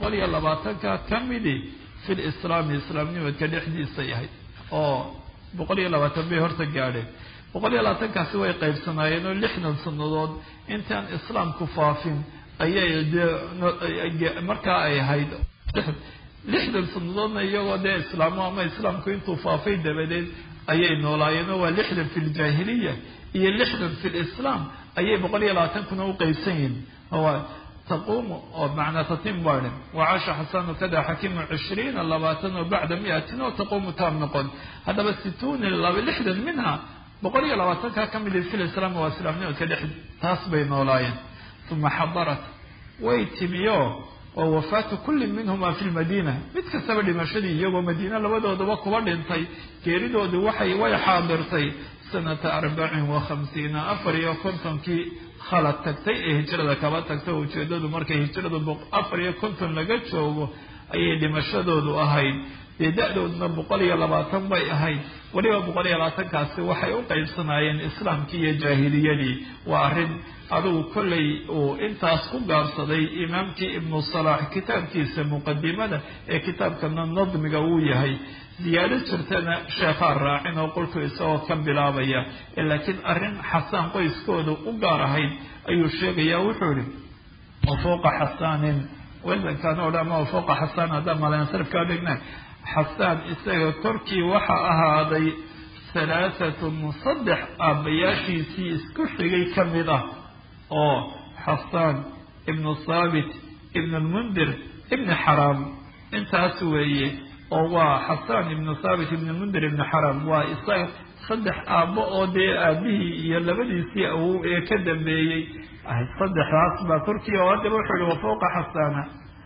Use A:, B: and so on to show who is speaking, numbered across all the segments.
A: boqol iyo labaatanka ka midi fi lislaami islaamnimadka dhexdiisa yahay oo boqol iyo labaatan bay horta gaadheen boqol iyo labaatankaasi way qaybsanaayeen oo lixdan sannadood intaan islaamku faafin ayay dee markaa ay ahayd lixdan sannadoodna iyagoo dee islaamo ama islaamku intuu faafay dabadeed ayay noolaayeen oo waa lixdan fi ljaahiliya iyo lixdan fi lislaam ayay boqol iyo labaatankuna u qeybsan yihin taquumu oo macnaa tatim baadhe wacasha xasanu kada xakimu cishriina labaatan oo bacda miatin oo taquumu taam noqon haddaba situuni lixdan minha boqol iyo labaatanka ka mid fi lislaam waa islaamnimadka dhex taas bay noolaayeen uma xadarat way timiyo oo wafaatu kulli minhuma fi lmadiina mid kastaba dhimashadii iyagoo madiina labadoodaba kuba dhintay geeridoodii waxay way xaadirtay sanata arbacin wa khamsiina afar iyo kontonkii khalad tagtay ee hijrada kaba tagtay ujeedadu markay hijradu afar iyo konton laga joogo ayay dhimashadoodu ahayd dee da-dooduna boqol iyo labaatan bay ahayd weliba boqol iyo labaatankaasi waxay u qeybsanaayeen islaamkii iyo jaahiliyadii waa arrin adugu kollay uu intaas ku gaabsaday imaamkii ibnu salaax kitaabkiisa muqadimada ee kitaabkana nadmiga uu yahay ziyaado jirtana sheekhaa raacin oo qolku isagoo ka bilaabaya laakiin arrin xasaan qoyskooda u gaar ahayd ayuu sheegaya wuxuu ihi wafuuqa xasaanin wasankan o dhan ama wafuuqa xasaan haddaan malansarifkaa dhigna xasaan isaga korkii waxa ahaaday halaahatun saddex aabbayaashiisii isku xigay ka mid ah oo xasaan ibnu thaabit ibn lmundir ibni xaraam intaas weeye oo waa xasaan ibnu thaabit ibn lmundir ibni xaraam waa isaga saddex aabbo oo dee aabihii iyo labadiisii awow ee ka dambeeyey saddexdaas baa korkii oo haddaba wuxuu ihi wafuuqa xasaana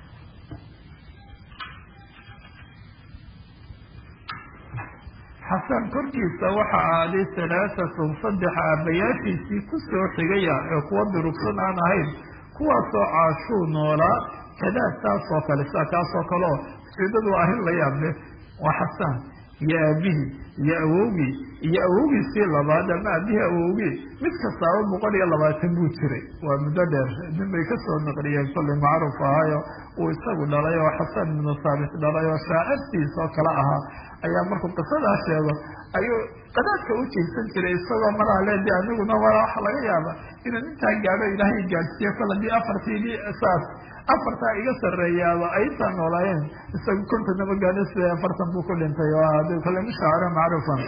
A: xasan korkiisa waxa aaday halaahatun saddex aabbayaashiisii kusoo xigaya ee kuwa durugsan aan ahayn kuwaasoo caashuu noolaa kadaa taasoo kale sidaa kaasoo kale oo ujeedadu waa arrin la yaab leh waa xasaan iyo aabihii iyo awowgii iyo awowgiisii labaad ama aabihii awowgii mid kastaaba boqol iyo labaatan buu jiray waa muddo dheer nin bay kasoo naqliyeen kollay macruuf ahaayo uu isagu dhalay oo xasan ibnu thaabit dhalay oo shaacirtiis oo kale ahaa ayaa markuu qisadaa sheego ayuu qadaadka u jiibsan jiray isagoo malaha le de aniguna mala waxa laga yaaba inuu intaa gaadho ilaahay gaadhsiiyo kol haddii afartiigii saas afartaa iga sarreeyaaba aytaa noolaayeen isagu kontonama gaadho sida afartan buu ku dhintay oo adi kole mushaaciro macruufan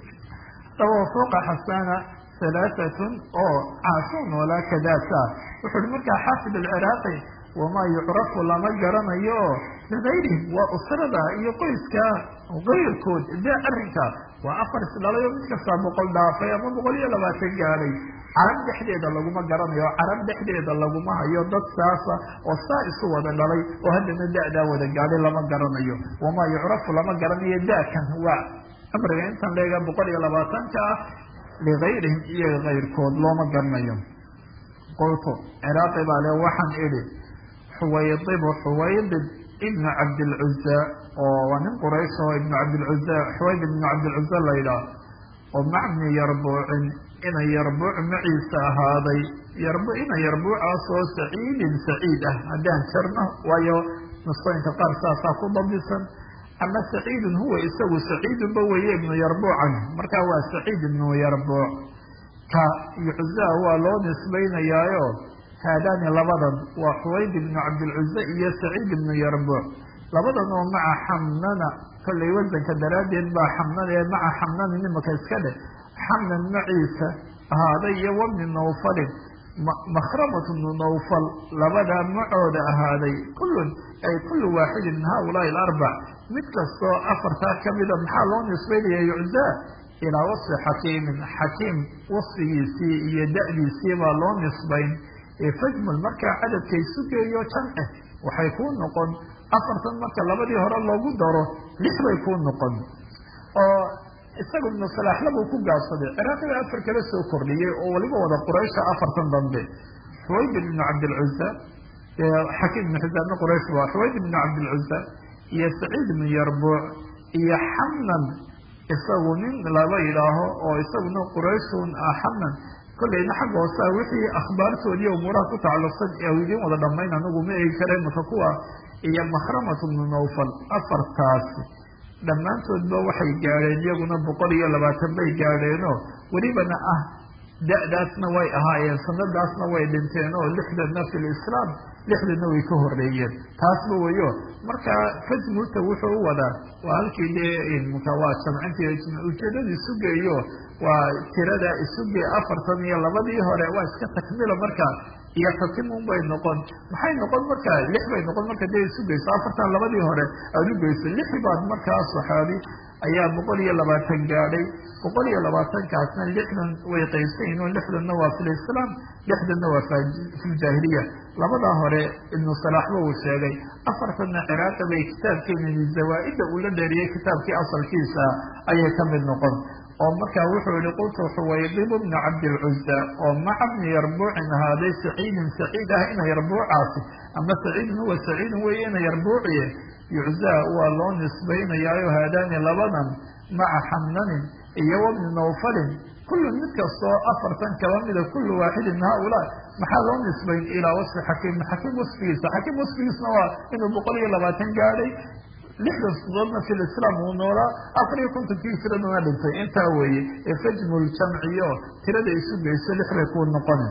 A: daba fooqa xasana halaahatun oo caashuu noolaa kadaasa wuxu uhi markaa xaafid alciraaqi wamaa yucrafu lama garanayo oo ligayrihim waa usrada iyo qoyska kayrkood de arrinka waa afar isdhalay oo mid kastaa boqol dhaafay ama boqol iyo labaatan gaadhay carab dhexdeeda laguma garanayo carab dhexdeeda laguma hayo dad saasa oo saa isu wada dhalay oo haddana da-daa wada gaadhay lama garanayo wamaa yucrafu lama garanayo da-kan waa amriga intan leega boqol iyo labaatanka ah ligayrihim iyo kayrkood looma garanayo qultu ciraaqi baa le waxaan idhi xuwaydibu xuwaydib ibnu cabdilcuza oo waa nin quraysh oo ibnu cabdilcuza xuwayd ibnu cabdilcuza la yidhaah oo macni yarbuucin ina yarbuuc maciisa ahaaday yarbu ina yarbuucaasoo saciidin saciid ah haddaan jarno waayo nusooyinka qaar saasaa ku dabisan ama saciidun huwa isagu saciidunba weeye ibnu yarbuucan markaa waa saciid ibnu yarbuuc ka yucza waa loo nisbaynayaayo haadaani labadan waa xuwayd ibnu cabdilcuza iyo saciid ibnu yarbuuc labadan oo maca xamnana kollay wasanka daraaddeed baa xamnana ee maca xamnana nimaka iska dheh xamnan maciisa ahaaday iyo wabni nawfalin makhramat bnu nawfal labadaa macooda ahaaday kullun ay kullu waaxidin min haulaai alarbac mid kastoo afartaa kamida maxaa loo nisbaynaya yuczaa ilaa wasfi xakiimin xakiim wasfigiisii iyo da-diisii baa loo nisbayn fajmul markaa cadadkay sugeeyo jamce waxay kuu noqon afartan marka labadii hore loogu daro lix bay kuu noqon oo isagu ibnu salaaxlabuu ku gaabsaday ciraaqiga afar kala soo kordhiyey oo waliba wada quraysha afartan dambe xuwayd ibnu cabdilcuza xakiim ibnu xisaabna quraysh ba xuwayd ibnu cabdilcuza iyo saciid ibnu yarbuuc iyo xamnan isagu nin laba yidhaaho oo isaguna qurayshun ah xamnan kollayna xagga hoosaa wixii akhbaartoodiiyo umuuraha ku tacalluqsan ee u idiin wada dhammayn anigu ma eegi kara imaka kuwa iyo mahramatu bnu nawfal afartaasi dhammaantoodba waxay gaadheen iyaguna boqol iyo labaatan bay gaadheenoo welibana ah da-daasna way ahaayeen sanadaasna way dhinteen oo lixdanna fi lislaam lixdanna way ka horeeyeen taasba weyo marka fajmuta wuxuu u wadaa waa halkii dee mka waa jamcintii ujeedada isugeeyo waa tirada isuge afartan iyo labadii hore waa iska takmilo marka iyo tatimun bay noqon maxay noqon marka lix bay noqon marka dee isugeyso afartan labadii hore aada u geyso lix baad markaa saxaabi ayaa boqol iyo labaatan gaadhay boqol iyo labaatankaasna lixdan way qaybsan yihin oo lixdanna waa fi lislaam lixdanna waa fi ljaahiliya labadaa hore ibnu salaaxba uu sheegay afartanna ciraaqi bay kitaabkeeni zawaa-ida uu la dheeriyey kitaabkii asalkiisa ayay ka mid noqon oo markaa wuxuu yihi qultu xuwaydib bna cabdilcuza oo maca bni yarbuucin ahaaday saciidin saciid ah ina yarbuucaasi ama saciidin huwa saciidin wey ina yarbuuciye yuczaa waa loo nisbaynayaayo haadaani labadan maca xamnanin iyo wabni nawfalin kullu mid kastoo afartan kaba mida kullu waaxidin min haaulaa maxaa loo nisbayn ilaa wasfi xakiim xakiim wasfigiisa xakiim wasfigiisna waa inuu boqol iyo labaatan gaadhay lixdan sudoodna fi lislaam uu noolaa afar iyo kontonkii hijraduna dhintay intaa weeye ee fajmu ljamciyo tirada isu geyso lix bay kuu noqonin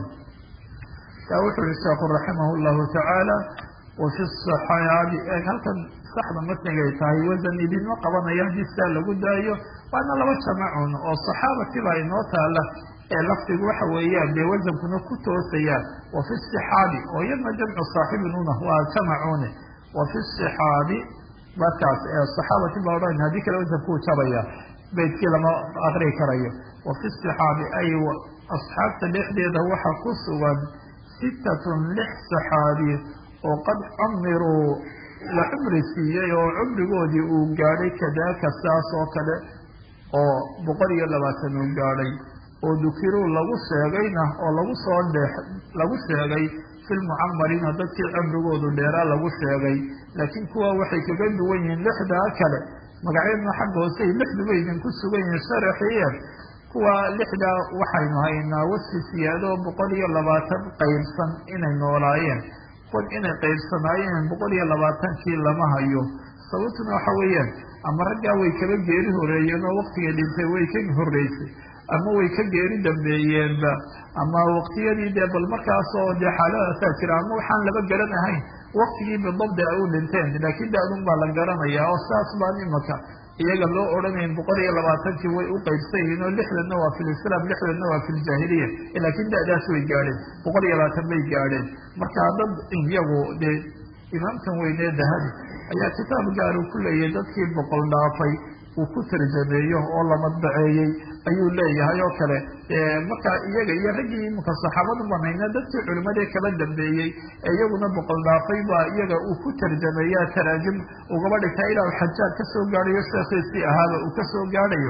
A: taa wuxuu yihi sheekhu raximah llahu tacaala wafi saxaabi eeg halkan saxda matnigay tahay wasan idinma qabanayo haddii sidaa lagu daayo waana laba jamacun oo saxaabatiba inoo taala ee lafdigu waxa weeyaan dee wasankuna ku toosayaan wafi sixaabi oo iyadna jamcu saaxibinuna waa jamacune wafi sixaabi markaas ee saxaabati baa odhan haddii kale wasankuu jabaya beydkii lama aqri karayo wafi sixaabi ay asxaabta dhexdeeda waxa ku sugan sittatun lix saxaabi oo qad cumiruu la cumri siiyey oo cumrigoodii uu gaadhay kadaaka saas oo kale oo boqol iyo labaatan uu gaadhay oo dukiruu lagu sheegayna oo lagu soo dheex lagu sheegay filmucamariina dadkii cumrigoodu dheeraa lagu sheegay laakiin kuwa waxay kaga duwan yihiin lixdaa kale magacyadna xagga hoosey lixduba idinku sugan yihiin sharaxiye kuwa lixdaa waxaynu haynaa wasfi siyaado boqol iyo labaatan qaybsan inay noolaayeen kuwan inay qaybsanaayeen boqol iyo labaatankii lama hayo sababtuna waxa weeyaan ama raggaa way kaba geeri horeeyeen oo waktiga dhintay way ka horeysay ama way ka geeri dambeeyeenba ama waktiyadii dee bal markaasoo dee xaaladaasaa jira ama waxaan laba garan ahayn waktigii bidabdi ay u dhinteen laakiin daadun baa la garanaya oo saas baan imaka iyaga loo odhanayn boqol iyo labaatankii way u qaybsan yihiin oo lixdanna waa fi lislaam lixdanna waa fi ljaahiliya laakiin da-daas way gaadheen boqol iyo labaatan bay gaadheen marka dad iyagu dee imaamkan weynee dahabi ayaa kitaab gaaru ku leeyahay dadkii boqol dhaafay uu ku tarjameeyo oo la madbaceeyey ayuu leeyahay oo kale marka iyaga iyo raggii iminka saxaabadu banayna dadkii culimadii kala dambeeyey ee iyaguna boqol dhaafay baa iyaga uu ku tarjameeya taraajim ugaba dhigtaa ilaa u xajaad kasoo gaadhayo sheekhiisii ahaaba uu kasoo gaadhayo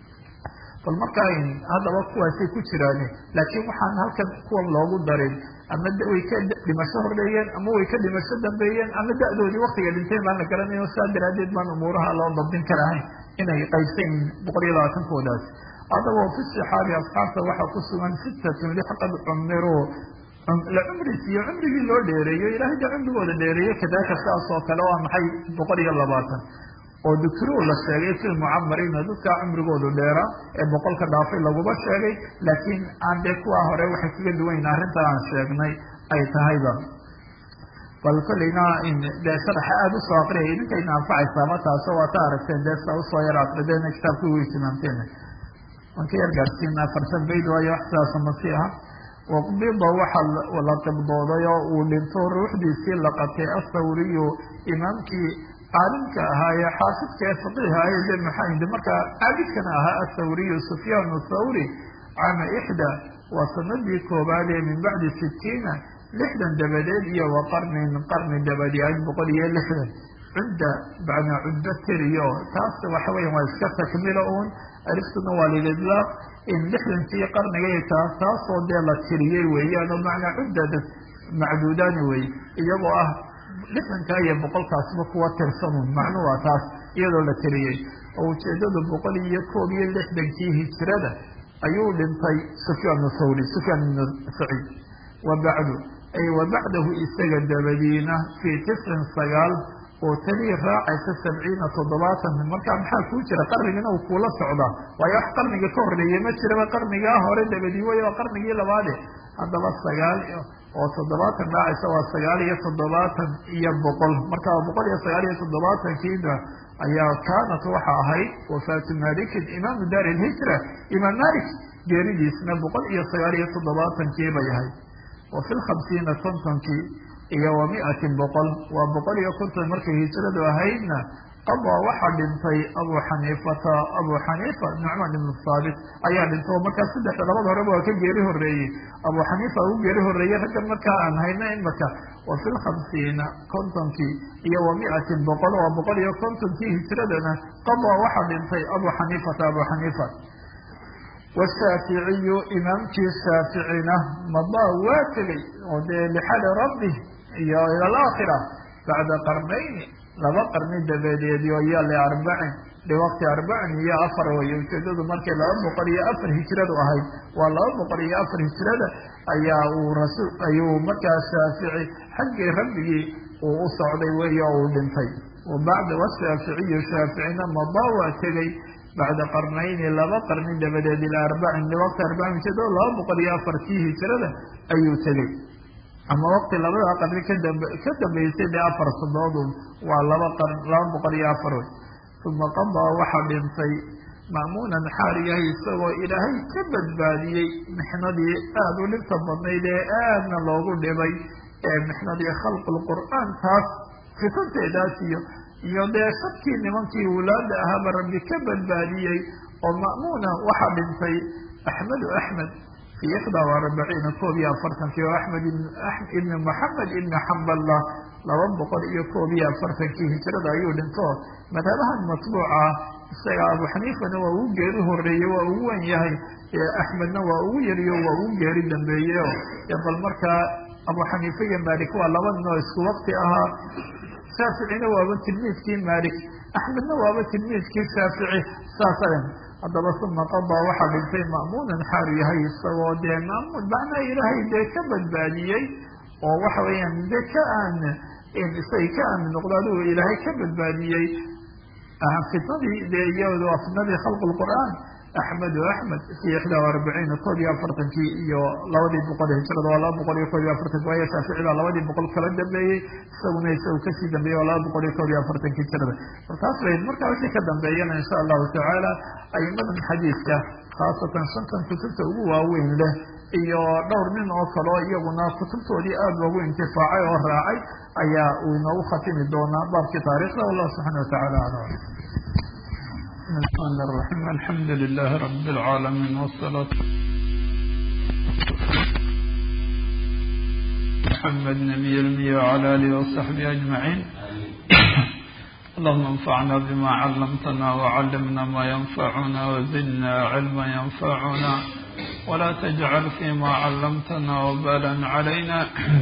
A: bal markaa haddaba kuwaasay ku jiraan laakiin waxaan halkan kuwan loogu darin ama way ka dhimasho horreeyeen ama way ka dhimasho dambeeyeen ama da-doodii waktiga dhinteen baan la garanayo saa daraadeed baan umuuraha loo dabdin karahayn inay qaybsan yihiin boqol iyo labaatankoodaas adagoo fi sixaabi asxaabta waxaa ku sugan sittatun lix qad cumiruu la cumris iyo cumrigii loo dheereeyo ilaahay da cumrigooda dheereeyo kadaaka saas oo kale waa maxay boqol iyo labaatan oo dukiruu la sheegay fi lmucamariina dadkaa cumrigoodu dheeraa ee boqolka dhaafay laguma sheegay laakiin aan dee kuwaa hore waxay kaga duwanyiin arrinta aan sheegnay ay tahayba bal kolleyna dee sharaxa aada usoo aqriyay idinkayna anfacaysaa ma taaso waa ta aragteen dee sa usoo yar aqrideen kitaabkii way timaamteen waan ka yar gaadhsiina afartan bayd waayo wax sidaasa masi aha waqbida waxaa la qibdooday oo uu dhinto ruuxdiisii la qatay athawriyu imaamkii caalimka ahaa ee xaafidka ee faqiihaye de maxaa markaa caabidkana ahaa athawriyu sufyaan thawri caama ixda waa sanadii koobaad ee min bacdi sitiina lixdan dabadeed iyo wa qarnin qarni dabadeed boqol iyo lixdan cudda bacnaa cuddo tiriyo taas waxa weya waa iska takmilo uun ariftuna waa lidlaaq in lixdankii qarnigay taas taasoo dee la tiriyey weeyaan oo macnaa cudda macduudaani wey iyagoo ah lixdankaa iyo boqolkaasba kuwa tirsanun macnu waa taas iyadoo la tiriyey oo ujeedadu boqol iyo koob iyo lixdankii hijrada ayuu dhintay sufyaan thawri sufyaan ibnu saciid wa bacdu ay wa bacdahu isaga dabadiina fii tiscin sagaal oo talii raacaysa sabciina toddobaatan markaa maxaa kuu jira qarnigina uu kuula socdaa waayo wax qarniga ka horreeyey ma jiraba qarnigaa hore dabadii wey waa qarnigii labaade haddaba sagaal oo toddobaatan raacaysa waa sagaal iyo toddobaatan iyo boqol marka boqol iyo sagaal iyo toddobaatankiina ayaa kaanat waxa ahayd wafaatu malikin imaamu daar ilhijra imaam malik geeridiisna boqol iyo sagaal iyo toddobaatankii bay ahayd wa fi lkhamsiina kontonkii iyo wa mi-atin boqol waa boqol iyo konton markay hijradu ahaydna qadaa waxaa dhintay abu xaniifata abu xaniifa nucmaan ibnu saabit ayaa dhintay oo markaa saddex labada horeba waa ka geeri horeeyey abu xaniifa ugu geeri horeeyey raggan markaa aan hayna imaka wa fi lkhamsiina kontonkii iyo wa mi-atin boqol waa boqol iyo kontonkii hijradana qadaa waxaa dhintay abu xaniifata abu xaniifa washaaficiyu imaamkii shaaficina madaa waa tegey oo dee lixali rabbi iyo ila alaakhira bacda qarnayni laba qarni dabadeediyo iyo liarbacin liwaqti arbacin iyo afar way ujeedadu markay laba boqol iyo afar hijradu ahayd waa laba boqol iyo afar hijrada ayaa uu rasul ayuu markaa shaafici xaggii rabbigii uu u socday weey oo uu dhintay bacda washaaficiyu shaaficina madaa waa tegey bacda qarnayni laba qarni dabadeed ilaa arbacin liwaqti arbacin ujeedada laba boqol iyo afartii hijrada ayuu tegey ama waqti labada qarni kadab ka dambeysay dee afar sadoodun waa laba qar laba boqol iyo afar wey uma qadaa waxaa dhintay ma'muunan xaal yahay isagoo ilaahay ka badbaadiyey mixnadii aada u dhibta badnayd ee aadna loogu dhibay ee mixnadii khalqulqur'aan taas fitanteedaas iyo iyo dee shadkii nimankii wulaada ahaaba rabbi ka badbaadiyey oo ma'muuna waxaa dhintay axmedu axmed fi ixdaa wa arbaciina koob iyo afartankii oo axmed ibni moxamed ibni xamballa laba boqol iyo koob iyo afartankii hijrada ayuu dhinto madhabahan matbuuca isaga abu xaniifana waa ugu geeri horeeyey waa ugu wen yahay axmedna waa ugu yariyo waa ugu geeri dambeeye o bal markaa abu xaniife iyo malik waa laba nin oo isku waqti ahaa shaaficina waaba tilmiidkii malik axmedna waaba tilmiidkii shaafici saasa haddaba uma qadaa waxaa dhintay ma'muunan xaalu yahay isagoo dee maamuun macnaa ilaahay dee ka badbaadiyey oo waxa weeyaan de ka aan isagay ka aamin noqdo adigu ilaahay ka badbaadiyey fitnadii dee iyado fitnadii khalq lqur'aan axmedu axmed fi ixdaa arbaciina koob iyo afartankii iyo labadii boqol hijrada waa laba boqol iyo koob iyo afartanki waayo shaafici baa labadii boqol kala dambeeyey isaguna isagu kasii dambeeyey waa laba boqol iyo koob iyo afartanki hijrada markaas bay markaa wixii ka dambeeyana insha allahu tacaala aimadan xadiidka khaasatan shantan kutubta ugu waaweyn leh iyo dhowr nin oo kaleo iyaguna kutubtoodii aada loogu intifaacay oo raacay ayaa uu inoogu khatimi doonaa baabkii taarikhda wallahu subxana watacala alam الرحمن الرحيم الحمد لله رب العالمين والصلاة محمد نبي المي وعلى آله وصحبه أجمعين اللهم انفعنا بما علمتنا وعلمنا ما ينفعنا وزدنا علما ينفعنا ولا تجعل فيما علمتنا وبالا علينا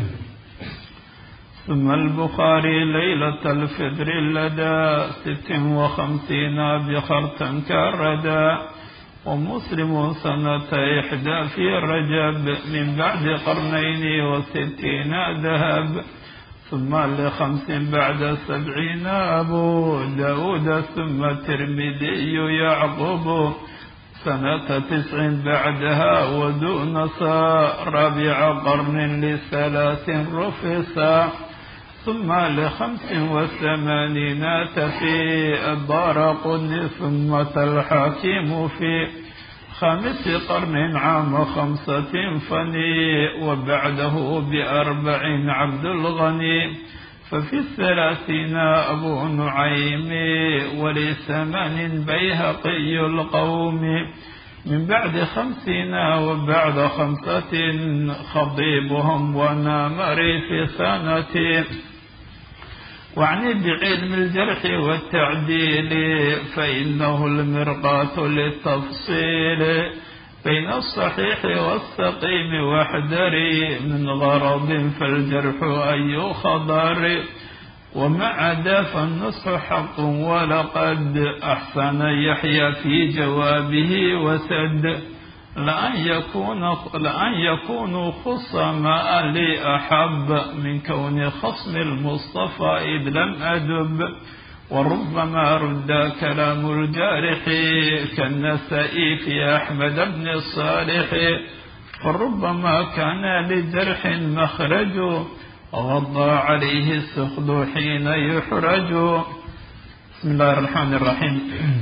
A: ثم البخاري ليلة الفجر لدى ست وخمسين بخرطا كالردى ومسلم سنة إحدى في رجب من بعد قرنين وستين ذهب ثم لخمس بعد سبعين أبو داود ثم الترمذي يعقوب سنة تسع بعدها ودون ربيع قرن لثلاث رفصا ثم لخمس وثمانين في الدار قدن ثم الحاكم في خامس قرن عام خمسة فني وبعده بأربع عبد الغني ففي الثلاثين أبو نعيم ولثمان بيهقي القوم من بعد خمسين وبعد خمسة خضيبهم ونامري في سنة واعني بعلم الجرح والتعديل فإنه المرقاة للتفصيل بين الصحيح والسقيم واحذري من غرض فالجرح أي خضر ومع ذا فالنصح حق ولقد أحسن يحيى في جوابه وسد
B: لأن يكون لأن يكونوا خصماء لي أحب من كون خصم المصطفى إذ لم أدب وربما رد كلام الجارح كالنسائي في أحمد بن الصالح وربما كان لجرح مخرج غضى عليه السخد حين يحرج بسم الله الرحمن الرحيم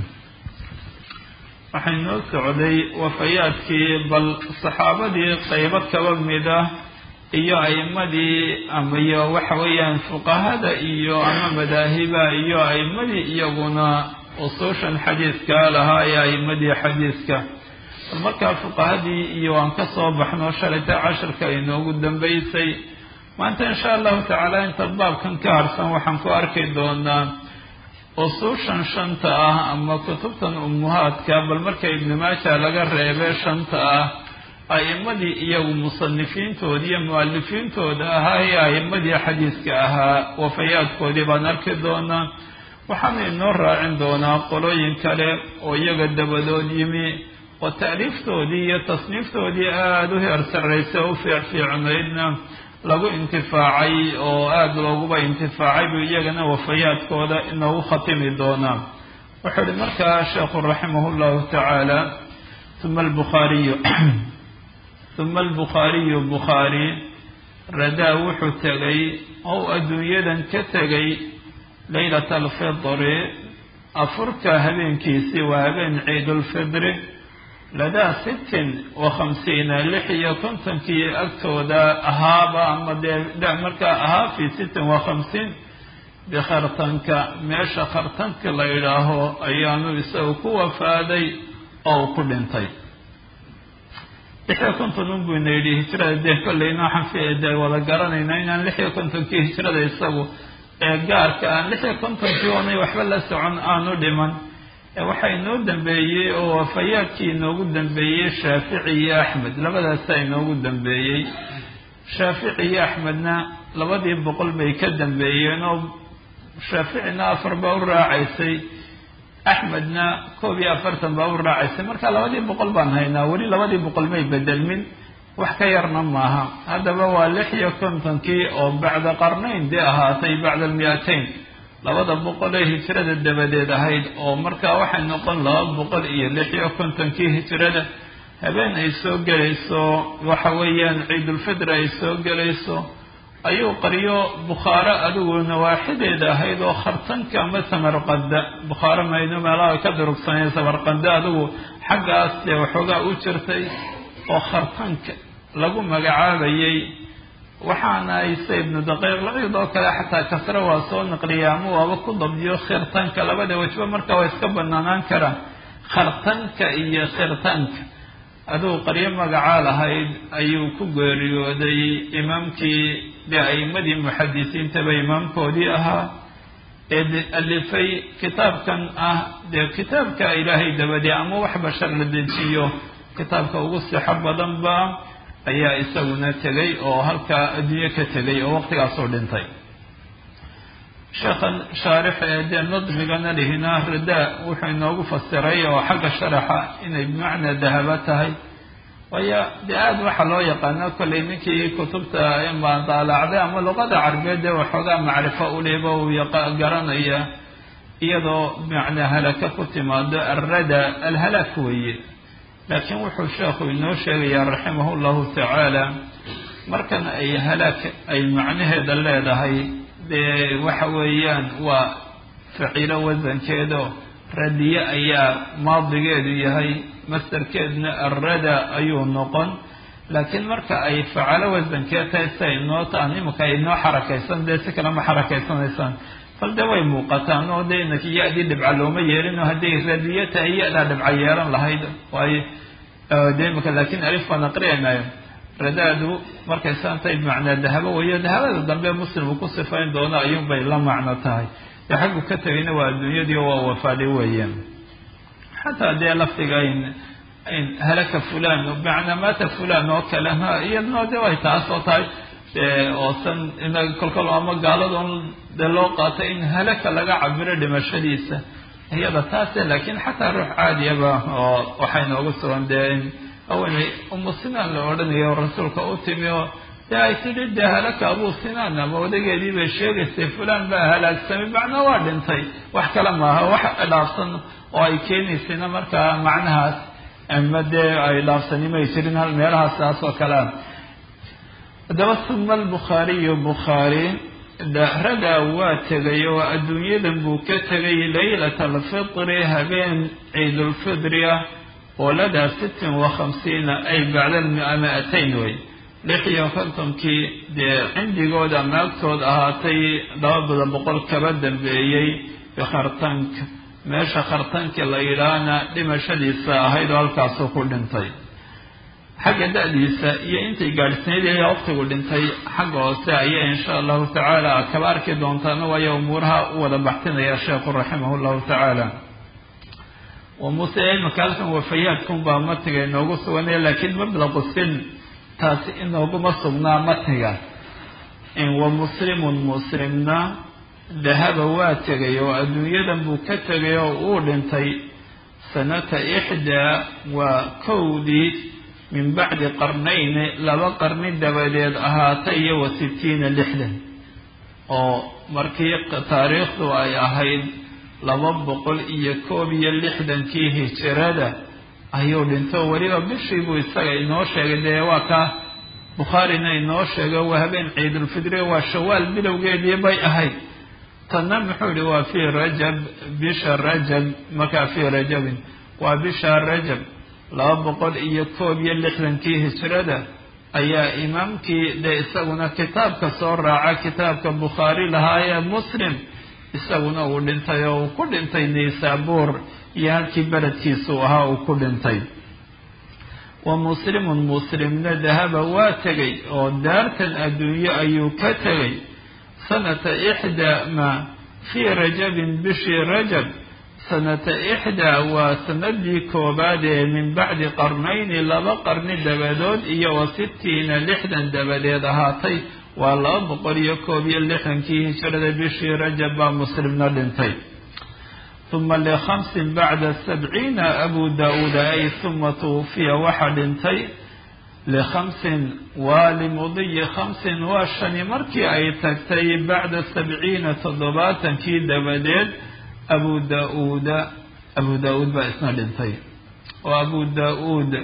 B: waxaynoo socday wafayaadkii bal saxaabadii qaybo kaba mid ah iyo a'imadii ama iyo waxa weeyaan fuqahada iyo ama madaahiba iyo a'imadii iyaguna usuushan xadiidka lahaa ee a'imadii xadiidka bal markaa fuqahadii iyo aan ka soo baxno shalayta casharka inoogu dambaysay maanta insha allahu tacaala inta baabkan ka harsan waxaan ku arki doonaa usuushan shanta ah ama kutubtan ummuhaadka bal marka ibnu maaja laga reebee shanta ah a'imadii iyagu musanifiintooda iyo mu'alifiintooda ahaa ee a'imadii xadiiska ahaa wafayaadkoodii baan arki doonaa waxaana inoo raacin doonaa qolooyin kale oo iyaga dabadood yimi oo ta'liiftoodii iyo tasniiftoodii aada u heer sarraysa u fiicfiicnaydna lagu intifaacay oo aada looguba intifaacay buu iyagana wafayaadkooda inoogu khatimi doonaa wuxuu ihi markaa sheekhu raximah llahu tacaala uma albukhaariyu uma albukhaariyu bukhaari radaa wuxuu tegay ou adduunyadan ka tegay leylata alfidri afurka habeenkiisii waa habeen ciidulfidri ladaa sittin wa khamsiina lix iyo kontonkii agtooda ahaaba ama dee markaa ahaa fi sittin wa khamsiin bikhartanka meesha khartanka la yidhaaho ayaanu isagu ku wafaaday oo ku dhintay lix iyo konton unbuu ina yidhi hijrada dee kollayna waxaan dee wada garanayna inaan lix iyo kontonkii hijrada isagu ee gaarka aan lix iyo kontonkii oonay waxba la socon aanu dhiman waxaa inoo dambeeyey oo wafayaadkii inoogu dambeeyey shaafici iyo axmed labadaasaa inoogu dambeeyey shaafici iyo axmedna labadii boqol bay ka dambeeyeen oo shaaficina afar baa u raacaysay axmedna koob iyo afartan baa u raacaysay marka labadii boqol baan haynaa weli labadii boqol may bedelmin wax ka yarna maaha haddaba waa lix iyo kontonkii oo bacda qarnayn dee ahaatay bacda almi'atayn labada boqol ee hijrada dabadeed ahayd oo markaa waxay noqon laba boqol iyo lix iyo kontonkii hijrada habeen ay soo gelayso waxa weeyaan ciidulfidr ay soo gelayso ayuu qaryo bukhaaro adigu nawaaxideeda ahayd oo khartanka ama samarqanda bukhaaro mayno meelaha ka durugsaneen samarqanda adigu xaggaas dee waxoogaa u jirtay oo khartanka lagu magacaabayay waxaana ayse ibnu daqiiq lacid oo kale xataa kasre waa soo naqliya ama waaba ku dabdiyo khirtanka labada wajba marka waa iska banaanaan karaan khartanka iyo khirtanka aduu qaryo magacaa lahayd ayuu ku geeriyooday imaamkii dee a'imadii muxadisiintaba imaamkoodii ahaa ee alifay kitaabkan ah dee kitaabka ilaahay dabadee ama wax bashar la dejiyo kitaabka ugu sixo badanba ayaa isaguna tegay oo halkaa adduunye ka tegay oo waqtigaasoo dhintay sheekhan shaarix ee dee nadmigana lihina radaa wuxuu inoogu fasiray oo xagga sharaxa inay bimacnaa dahaba tahay waayo dee aada waxaa loo yaqaana kollay ninkii kutubta inbaan daalacday ama luqada carabeed dee waxoogaa macrifo uliba uu garanaya iyadoo bimacnaa halaka ku timaado alrada alhalaak weeye laakiin wuxuu sheekhu inoo sheegayaa raximah llahu tacaala markan ay halaag ay macnaheeda leedahay dee waxa weeyaan waa faciilo wasankeedo radiye ayaa maadigeedu yahay mastarkeedna arrada ayuu noqon laakiin marka ay facalo wasankeed tahay si ay noo taan imika ay noo xarakaysan dee si kale ma xarakaysanaysaan bal de way muuqataan oo de inaki ya-dii dhibca looma yeelin oo hadday radiye tahay ya-daa dhibca yeelan lahayd waayo de imika laakiin alif baan aqriyaynayo radaadu markay saan tahay bimacnaa dahabo weeyo dahabada dambe muslim uu ku sifayn doono ayuunbay la macno tahay dee xaggu ka tegayna waa adduunyadii oo waa wafaaday weeyaan xataa dee lafdiga in halaka fulan bimacnaa maata fulan oo kalena iyadnoo de way taas oo tahay oosan inaga kolkol ama gaaladoon dee loo qaatay in halaka laga cabiro dhimashadiisa iyada taase laakiin xataa ruux caadiyaba oo waxay noogu sugan dee haweenay umu sinaan la odhanayo rasuulka u timi oo dee ay tidhi dee halaka abuu sinaan ama odageedii bay sheegaysay fulaan baa halaagsamay macnaa waa dhintay wax kale maaha wax dhaafsan oo ay keenaysayna markaa macnahaas ama dee ay dhaafsanimay jirin hal meelahaas saas oo kalea haddaba suma albukhaariyu bukhaari ragaa waa tegay oo adduunyadan buu ka tegay laylata alfitri habeen ciidulfidri ah oo ladaa sittin wa khamsiina ay bacda miatayn wey lix iyo kontonkii dee cindigooda ama agtooda ahaatay lababada boqol kaba dambeeyey bikhartanka meesha khartanka la yidhaahna dhimashadiisa ahayd oo halkaasuu ku dhintay xagga da-diisa iyo intay gaadhsanayd ayaa waqtigu dhintay xagga hoose ayaa insha allahu tacaala kaba arki doontaana waayo umuuraha u wada baxtinaya sheekhu raximah llahu tacaala wa muuse imaka halkan wafayaadkun baa matiga inoogu suganaya laakiin mablaqu sin taasi inooguma sugnaa matiga wa muslimun muslimna dahaba waa tegay oo adduunyadan buu ka tegay oo uu dhintay sanata ixdaa waa kowdii min bacdi qarnayni laba qarni dabadeed ahaatay iyo wa sittiina lixdan oo markii taariikhdu ay ahayd laba boqol iyo koob iyo lixdankii hijirada ayuu dhintay oo weliba bishii buu isaga inoo sheegay dee waa ka bukhaarina inoo sheegay waa habeen ciidulfidriga waa shawaal bilowgeedii bay ahayd tanna muxuu yihi waa fii rajab bisha rajab markaa fii rajabin waa bisha rajab laba boqol iyo koob iyo lixdankii hijrada ayaa imaamkii dee isaguna kitaabka soo raaca kitaabka bukhaari lahaa ee muslim isaguna uu dhintay oo uu ku dhintay naysaabuur iyo halkii beledkiisuu ahaa uu ku dhintay wa muslimun muslimna dahaba waa tegay oo daartan adduunye ayuu ka tegay sanata ixdaa ma fii rajabin bishii rajab sanata ixdaa waa sanadii koobaad ee min bacdi qarnayni laba qarni dabadood iyo wa sittiina lixdan dabadeed ahaatay waa laba boqol iyo koob iyo lixdankii hijrada bishii rajab baa muslimna dhintay uma likhamsin bacda sabciina abu da-uuda ay uma tuwufiya waxaa dhintay likhamsin waa limudiyi khamsin waa shani markii ay tagtay bacda sabciina toddobaatankii dabadeed abu da-uuda abu da-uud baa isna dhintay oo abu da-uud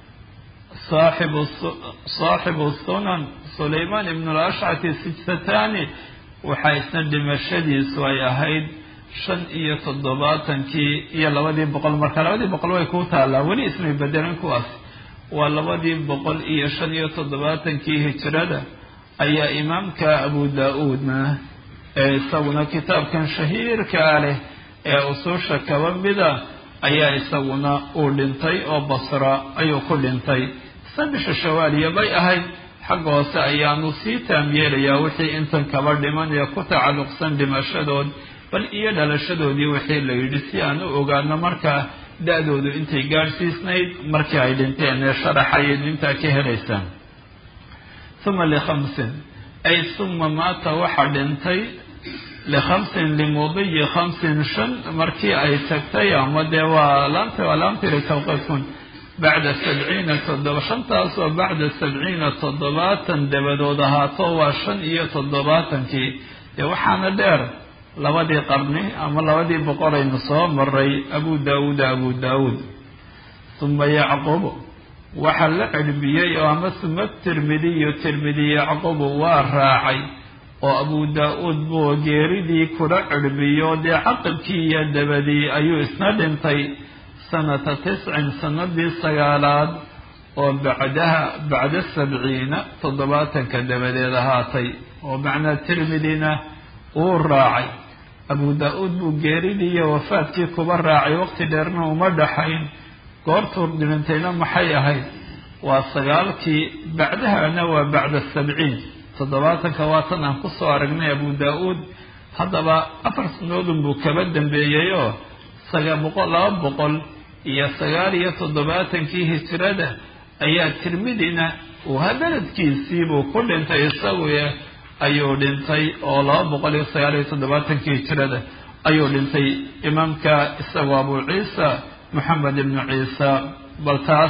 B: saaxibu saaxibu sunan sulaymaan ibnu lashcati sijtatani waxaa isna dhimashadiisu ay ahayd shan iyo toddobaatankii iyo labadii boqol marka labadii boqol way ku taallaa weli ismay bedelan kuwaas waa labadii boqol iyo shan iyo toddobaatankii hijrada ayaa imaamka abu da-uudna ee isaguna kitaabkan shahiirkaa leh ee usuusha kaba mida ayaa isaguna uu dhintay oo basra ayuu ku dhintay isna bisha shawaaliya bay ahayd xagga hoose ayaanu sii taam yeelayaa wixii intan kaba dhiman ee ku tacalluqsan dhimashadood bal iyo dhalashadoodii wixii la yidhi si aan u ogaano markaa da-doodu intay gaadhsiisnayd markii ay dhinteen ee sharaxayd intaa ka helaysaan uma likhamsin ay uma maata waxaa dhintay likhamsin limudiyi khamsin shan markii ay tagtay ama dee waa laamta waa laamtiri tawqifun bacda sabciina toddoba shantaasoo bacda sabciina toddobaatan dabadood ahaato waa shan iyo toddobaatankii dee waxaana dheer labadii qarni ama labadii boqolaynu soo maray abu daawuuda abu daawuud uma yacquub waxaa la cirbiyey oo ama suma tirmidiyu tirmidi yacqubu waa raacay oo abu daa-uud buu geeridii kula cirbiyo dee caqibkii iyo dabadii ayuu isna dhintay sanata tiscin sanadii sagaalaad oo bacdaha bacda sabciina toddobaatanka dabadeed ahaatay oo macnaa tirmidina uu raacay abu daa-uud buu geeridii iyo wafaadkii kuba raacay waqti dheerna uma dhaxayn goortuu dhintayna maxay ahayd waa sagaalkii bacdahana waa bacda sabciin toddobaatanka waa tan aan kusoo aragnay abu daa-uud haddaba afar sanadoodun buu kaba dambeeyey oo saga boqol laba boqol iyo sagaal iyo toddobaatankii hijrada ayaa tirmidina uu habeledkiisiibuu ku dhintay isagu ayuu dhintay oo laba boqol iyo sagaal iyo toddobaatankii hijrada ayuu dhintay imaamka isagoo abu ciisa moxamed ibnu ciisa bal taas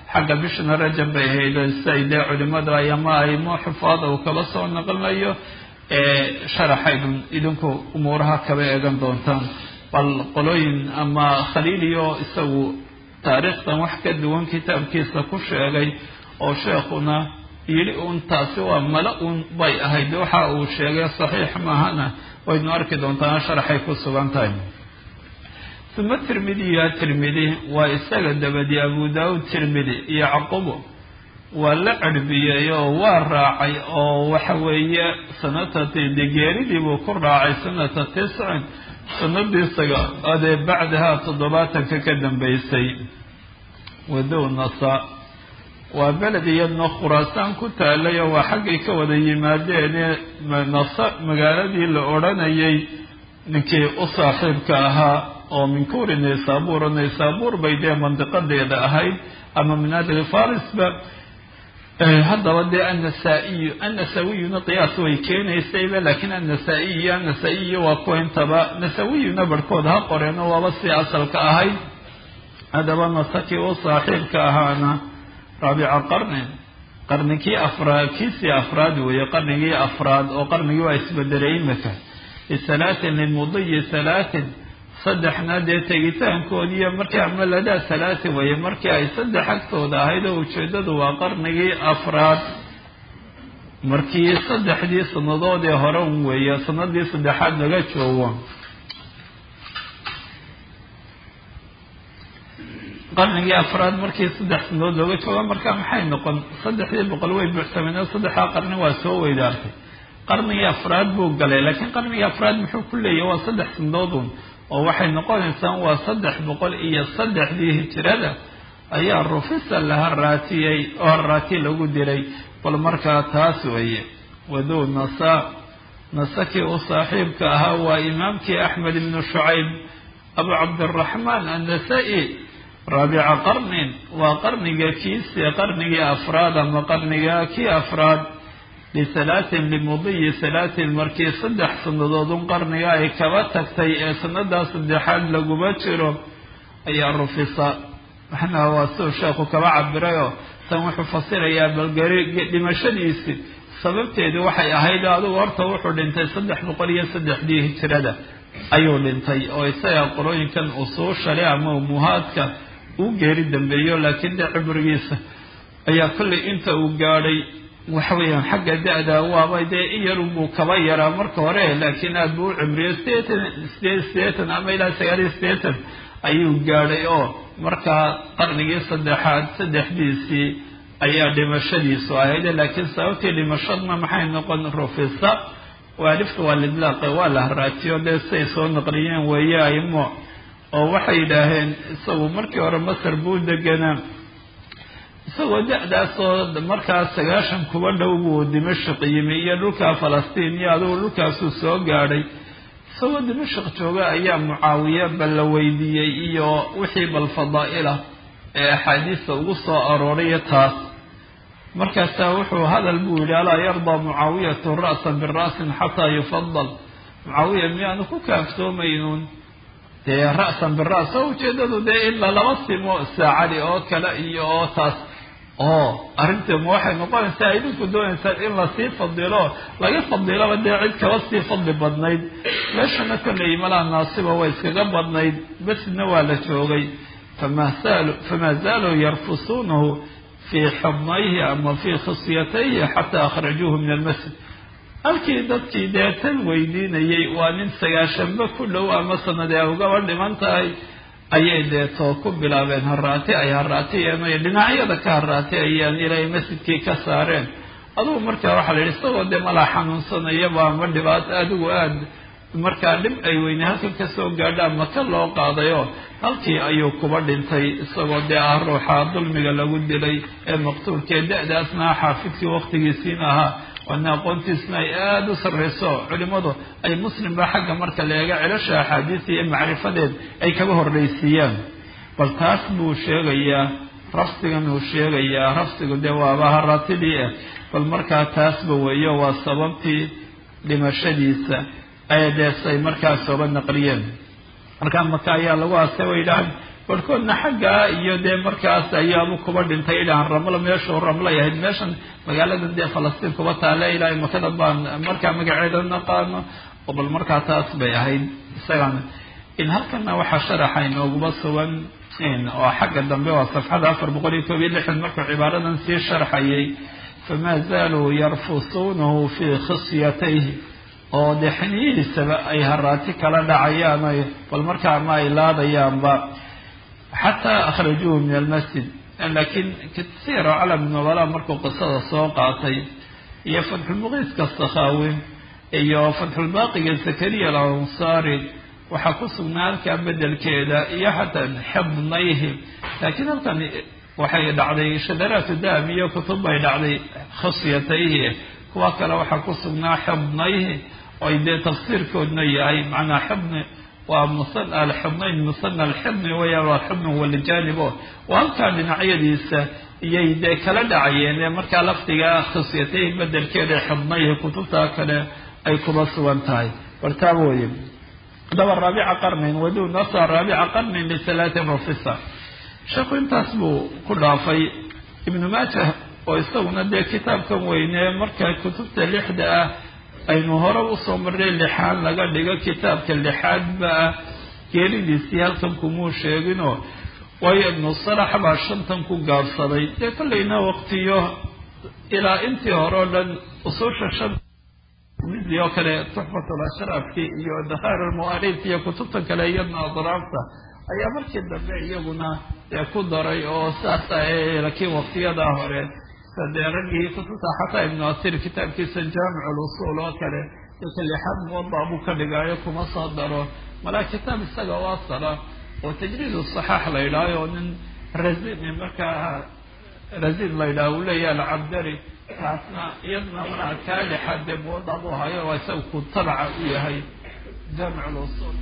B: xagga bishana rajab bay ahayd siay dee culimada ama aymo xufaada uu kaba soo naqlinayo sharaxaydun idinku umuuraha kaba eegan doontaan bal qolooyin ama khaliiliyo isagu taariikhdan wax ka duwan kitaabkiisa ku sheegay oo sheekhuna yidhi uun taasi waa mala uun bay ahayd waxa uu sheegay saxiix maahana waynu arki doontaan sharaxay ku sugan tahay uma tirmidiya tirmidi waa isaga dabadi abu daawud tirmidi iyo caqubo waa la cerbiyey oo waa raacay oo waxa weeye sanata degeeridii buu ku raacay sanata tiscin sanadiisaga adee bacdaha toddobaatanka ka dambeysay wadow nasa waa beled iyadna khuraasaan ku taalay oo waa xaggay ka wada yimaadeene nasa magaaladii la odhanayay ninkii u saaxiibka ahaa oo min kuuri naysaabuur oo naysaabuur bay dee mandiqadeeda ahayd ama min adli farisba haddaba dee annasaa-iyu annasawiyuna qiyaas way keenaysayba laakiin annasa-iy iyo annasa-iyo waa kuwa intaba nasawiyuna barhkood ha qoreeno waaba si asalka ahayd haddaba nasakii u saaxiibka ahaana raabica qarnin qarnigii afraad kiisii afraad weeye qarnigii afraad oo qarnigii waa isbedelay imika bisalaatin lilmudiyi salaatin saddexna dee tegitaankoodiiyo markii amaladaa salaatin weeye markii ay saddex agtooda ahayd oo ujeeddadu waa qarnigii afraad markii saddexdii sannadood ee hore un weeye sanadii saddexaad laga joogo qarnigii afraad markii saddex sanadood looga joogo marka maxay noqon saddexdii boqol way buuxsameen oo saddexdaa qarni waa soo weydaartay qarnigii afraad buu galay laakiin qarnigii afraad muxuu ku leeyahy waa saddex sanadoodun oo waxay noqonaysaa waa saddex boqol iyo saddexdii hijirada ayaa rufisa la haraatiyey oo haraati lagu diray bal markaa taas weeye wadow nasa nasakii u saaxiibka ahaa waa imaamkii axmed ibnu shucayb abu cabdiraxmaan annasa-i raabica qarnin waa qarniga kiisi qarnigii afraad ama qarniga kii afraad lisalaatin limudiyi salaatin markii saddex sannadoodun qarniga ay kaba tagtay ee sannadaa saddexaad laguma jiro ayaa rufisa maxnaa waa siduu sheekhu kaba cabirayoo tan wuxuu fasirayaa balgari dhimashadiisi sababteedu waxay ahayd adigu horta wuxuu dhintay saddex boqol iyo saddexdii hijirada ayuu dhintay oo isaga qorooyinkan usuushale ama umuhaadka uu geeri dambeeyo laakiin dee cibrigiisa ayaa kollay inta uu gaadhay waxa weeyaan xagga da-da waaba dee in yarunbuu kaba yaraa marka hore laakiin aada buu u cimriyey sideetan sideed sideetan ama ilaa sagaal iyo sideetan ayuu gaadhay oo markaa qarnigii saddexaad saddexdiisii ayaa dhimashadiisu ahayd laakiin sababtii dhimashadna maxay noqon rufisa waalifka waa lidlaaqe waa la haraatiyo dee siay soo naqliyeen weeye aimo oo waxay yidhaaheen isagu markii hore masar buu deganaa isagoo da-daasoo markaa sagaashan kuba dhow buu dimashq yimi iyo dhulka falastiin iyo adugu dhulkaasuu soo gaadhay isagoo dimashq jooga ayaa mucaawiye bal la weydiiyey iyo wixii bal fadaa'ila ee axaadiista ugu soo arooraya taas markaasaa wuxuu hadal buu yidhi alaa yardaa mucaawiyatu ra'san bira'sin xataa yufadal mucaawiya miyaanu ku kaaftoomaynuun dee ra'san bira's oo ujeedadu dee in lalaba simo saacadi oo kale iyo oo taas oo arrinteema waxay noqonaysaa idinku doonaysaan in lasii fadilo laga fadilaba dee cid kaba sii fadli badnayd meeshana kollay malaa naasiba way iskaga badnayd besidna waa la joogay fama saalu famaa zaaluu yarfusuunahu fii xidnayhi ama fii khisyatayhi xataa akhrajuuhu min almasjid halkii dadkii dee tan weydiinayay waa nin sagaashanba ku dhow ama sanad ee ugaba dhiman tahay ayay deetoo ku bilaabeen haraati ay haraatiyeen ay dhinacyada ka haraatiyayeen ilay masjidkii ka saareen adugu markaa waxaa la yidhi isagoo dee malaa xanuunsanayaba ama dhibaato adigu aada markaa dhib ay weyne halkan kasoo gaadha ama ka loo qaadayo halkii ayuu kuba dhintay isagoo dee ah ruuxa dulmiga lagu dilay ee maqtuulkee da-daasna xaafidkii waqtigiisiina ahaa waana aqoontiisna ay aada u sarreyso culimmadu ay muslimba xagga marka la eega celasha axaadiista iyo macrifadeed ay kaga horreysiiyaan bal taas buu sheegayaa rafsigan uu sheegayaa rafsigu dee waaba haraatidii ah bal markaa taasba weeyo waa sababtii dhimashadiisa ay dees ay markaas sooba naqliyeen markaa maka ayaa lagu aasay way yidhaaheen barhkoodna xaggaa iyo dee markaas ayaabu kuba dhintay idhaan ramlo meeshuu ramlay ahayd meeshan magaaladan dee falastiin kuba taale ilaa makada baan markaa magaceeda naqaano oo bal markaa taas bay ahayd isagana in halkana waxaa sharaxa inooguba sugan oo xagga dambe waa safxada afar boqol iyo koob iyo lixdan markuu cibaaradan sii sharxayay famaa zaaluu yarfusuunahu fii khisyatayhi oo dee xiniyihiisaba ay haraati kala dhacayaan oy bal markaa ma ay laadayaanba xataa akhrajuuhu min almasjid laakiin kasiiro calam nobala markuu qisada soo qaatay iyo fatxulmuqiiska sakhaawi iyo fatxulbaaqiga zakariya alansaari waxaa ku sugnaa halkaa bedelkeeda iyo xataa xibnayhi laakiin halkan waxay dhacday shadaraatu dahab iyo kutub bay dhacday khasyatayhi kuwa kale waxaa ku sugnaa xibnayhi oy dee tafsiirkoodna yahay macnaa xibni waa musana alxibnayn musana alxibni weya waa xibni walijaanibo oo halkaa dhinacyadiisa iyay dee kala dhacayeen ee markaa lafdiga khasyatayhi bedelkeeda xibnayhi kutubtaa kale ay kuba sugan tahay wartaaba weye daba raabica qarnin waduu nasa raabica qarnin lisalaatin rafisa sheekhu intaas buu ku dhaafay ibnu maajah oo isaguna dee kitaabkan weyne marka kutubta lixda ah aynu hore usoo marnay lixaan laga dhigo kitaabka lixaadba ah geeridiisii halkan kumuu sheeginoo waayo ibnu salax baa shantan ku gaabsaday dee kollayna waqtiyo ilaa intii hore o dhan usuusha shan midi oo kale tuxfatul ashraafki iyo dakhair almu'arif iyo kutubta kale iyadna adraafta ayaa markii dambe iyaguna dee ku daray oo saasa laakiin waqtiyadaa hore dee raggii kutubta xataa ibnu asir kitaabkiisa jaamic lusul oo kale dadka lixaad muwada buu ka dhigaayo kuma soo daro malaa kitaab isaga oo asala oo tajriid saxaax la yidhaaho nin razin markaa razin la yidhaha uu leeyaha alcabdari taasna iyadna markaa kaa lixaad dee muwada buu hayo waa isaga ku tabaca u yahay jaamic lusul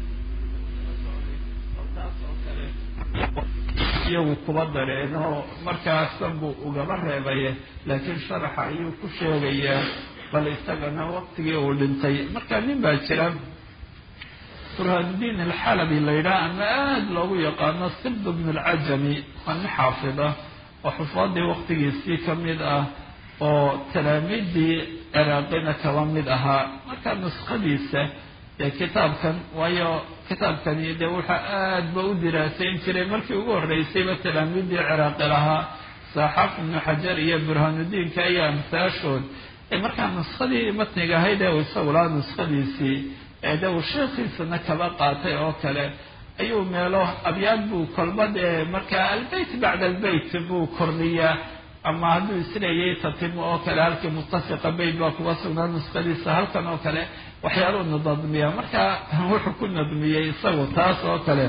B: taas oo kale iyagu kuba dareenoo markaasan buu ugaba reebaya laakiin sharaxa ayuu ku sheegayaa bal isagana waqtigii uu dhintay marka nin baa jira burhaanuddiin alxalabi la yidhaha ama aada loogu yaqaano sibd bn alcajami waa nin xaafida oo xufaadii waqtigiisii ka mid ah oo talaamiidii ciraaqina kaba mid ahaa marka nuskhadiisa ee kitaabkan waayo kitaabkani dee wuxaa aad ba u diraasayn jiray markii ugu horreysayba talaamiidii ciraaqi lahaa saaxaaf ibnu xajar iyo burhaanuddiinka iyo amsaashood ee markaa nuskadii matniga ahayd ee uu isagu lahaa nuskhadiisii ee de uu sheekhiisana kaba qaatay oo kale ayuu meelo abyaad buu kolbad ee markaa albeyt bacda albeyt buu kordhiyaa ama hadduu isleeyay tatimo oo kale halkii muttafiqa beyt baa kuga sugnaa nuskhadiisa halkan oo kale waxyaaluu nadmiya marka wuxuu ku nadmiyey isagu taas oo kale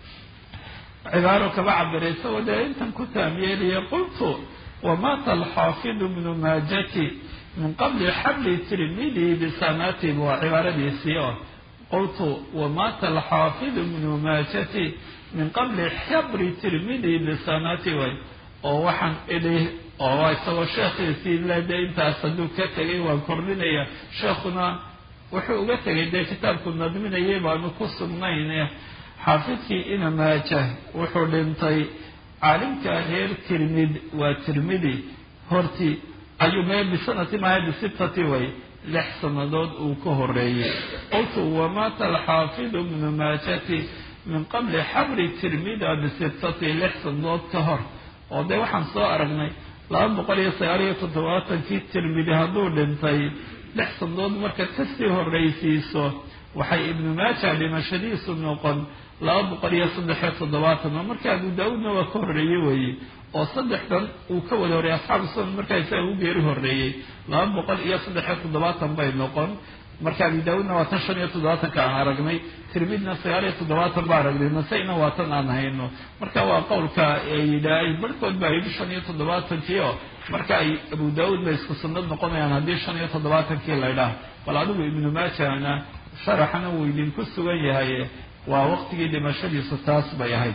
B: cibaaro kaba cabiray isagoo dee intan ku taamyeeliya qultu wamata alxaafidu bnu maajati min qabli xabli tirmidi bisanati waa cibaaradiisii oo qultu wamata alxaafidu bnu maajati min qabli xabri tirmidi bisanati way oo waxaan idhi oo isagoo sheekhiisii lede intaas hadduu ka tegay waan kordhinaya sheekhuna wuxuu uga tegay dee kitaabku nadminayay baanu ku sugnayn xaafidkii ina maajah wuxuu dhintay caalimka reer tirmid waa tirmidi hortii ayuu mee bisanati maaha bisittati way lix sannadood uu ka horeeyey qultu wamaata alxaafidu bnu maajati min qabli xabri tirmida bisittati lix sannadood ka hor oo dee waxaan soo aragnay laba boqol iyo sagaal iyo toddobaatankii tirmidi hadduu dhintay lix sannadood markaad kasii horreysiiso waxay ibnu maaja dhimashadiisu noqon laba boqol iyo saddex iyo toddobaatan oo marka abu daa-uudna waa ka horreeye weeye oo saddexdan uu ka wada horreeyey asxaabu sunan markaa isaga u geeri horreeyey laba boqol iyo saddex iyo toddobaatan bay noqon marka abi daa-uudna waa tan shan iyo toddobaatanka aan aragnay tirmidna sagaal iyo toddobaatan baa aragnay nasa-ina waa tan aan hayno marka waa qowlka yidhaahay barhkood baa yidhi shan iyo toddobaatankii oo marka ay abu daa-uud bay isku sunnad noqonayaan haddii shan iyo toddobaatankii la ydhaah bal adigu ibnu maajana sharaxana wuu idinku sugan yahay waa waqtigii dhimashadiisu taas bay ahayd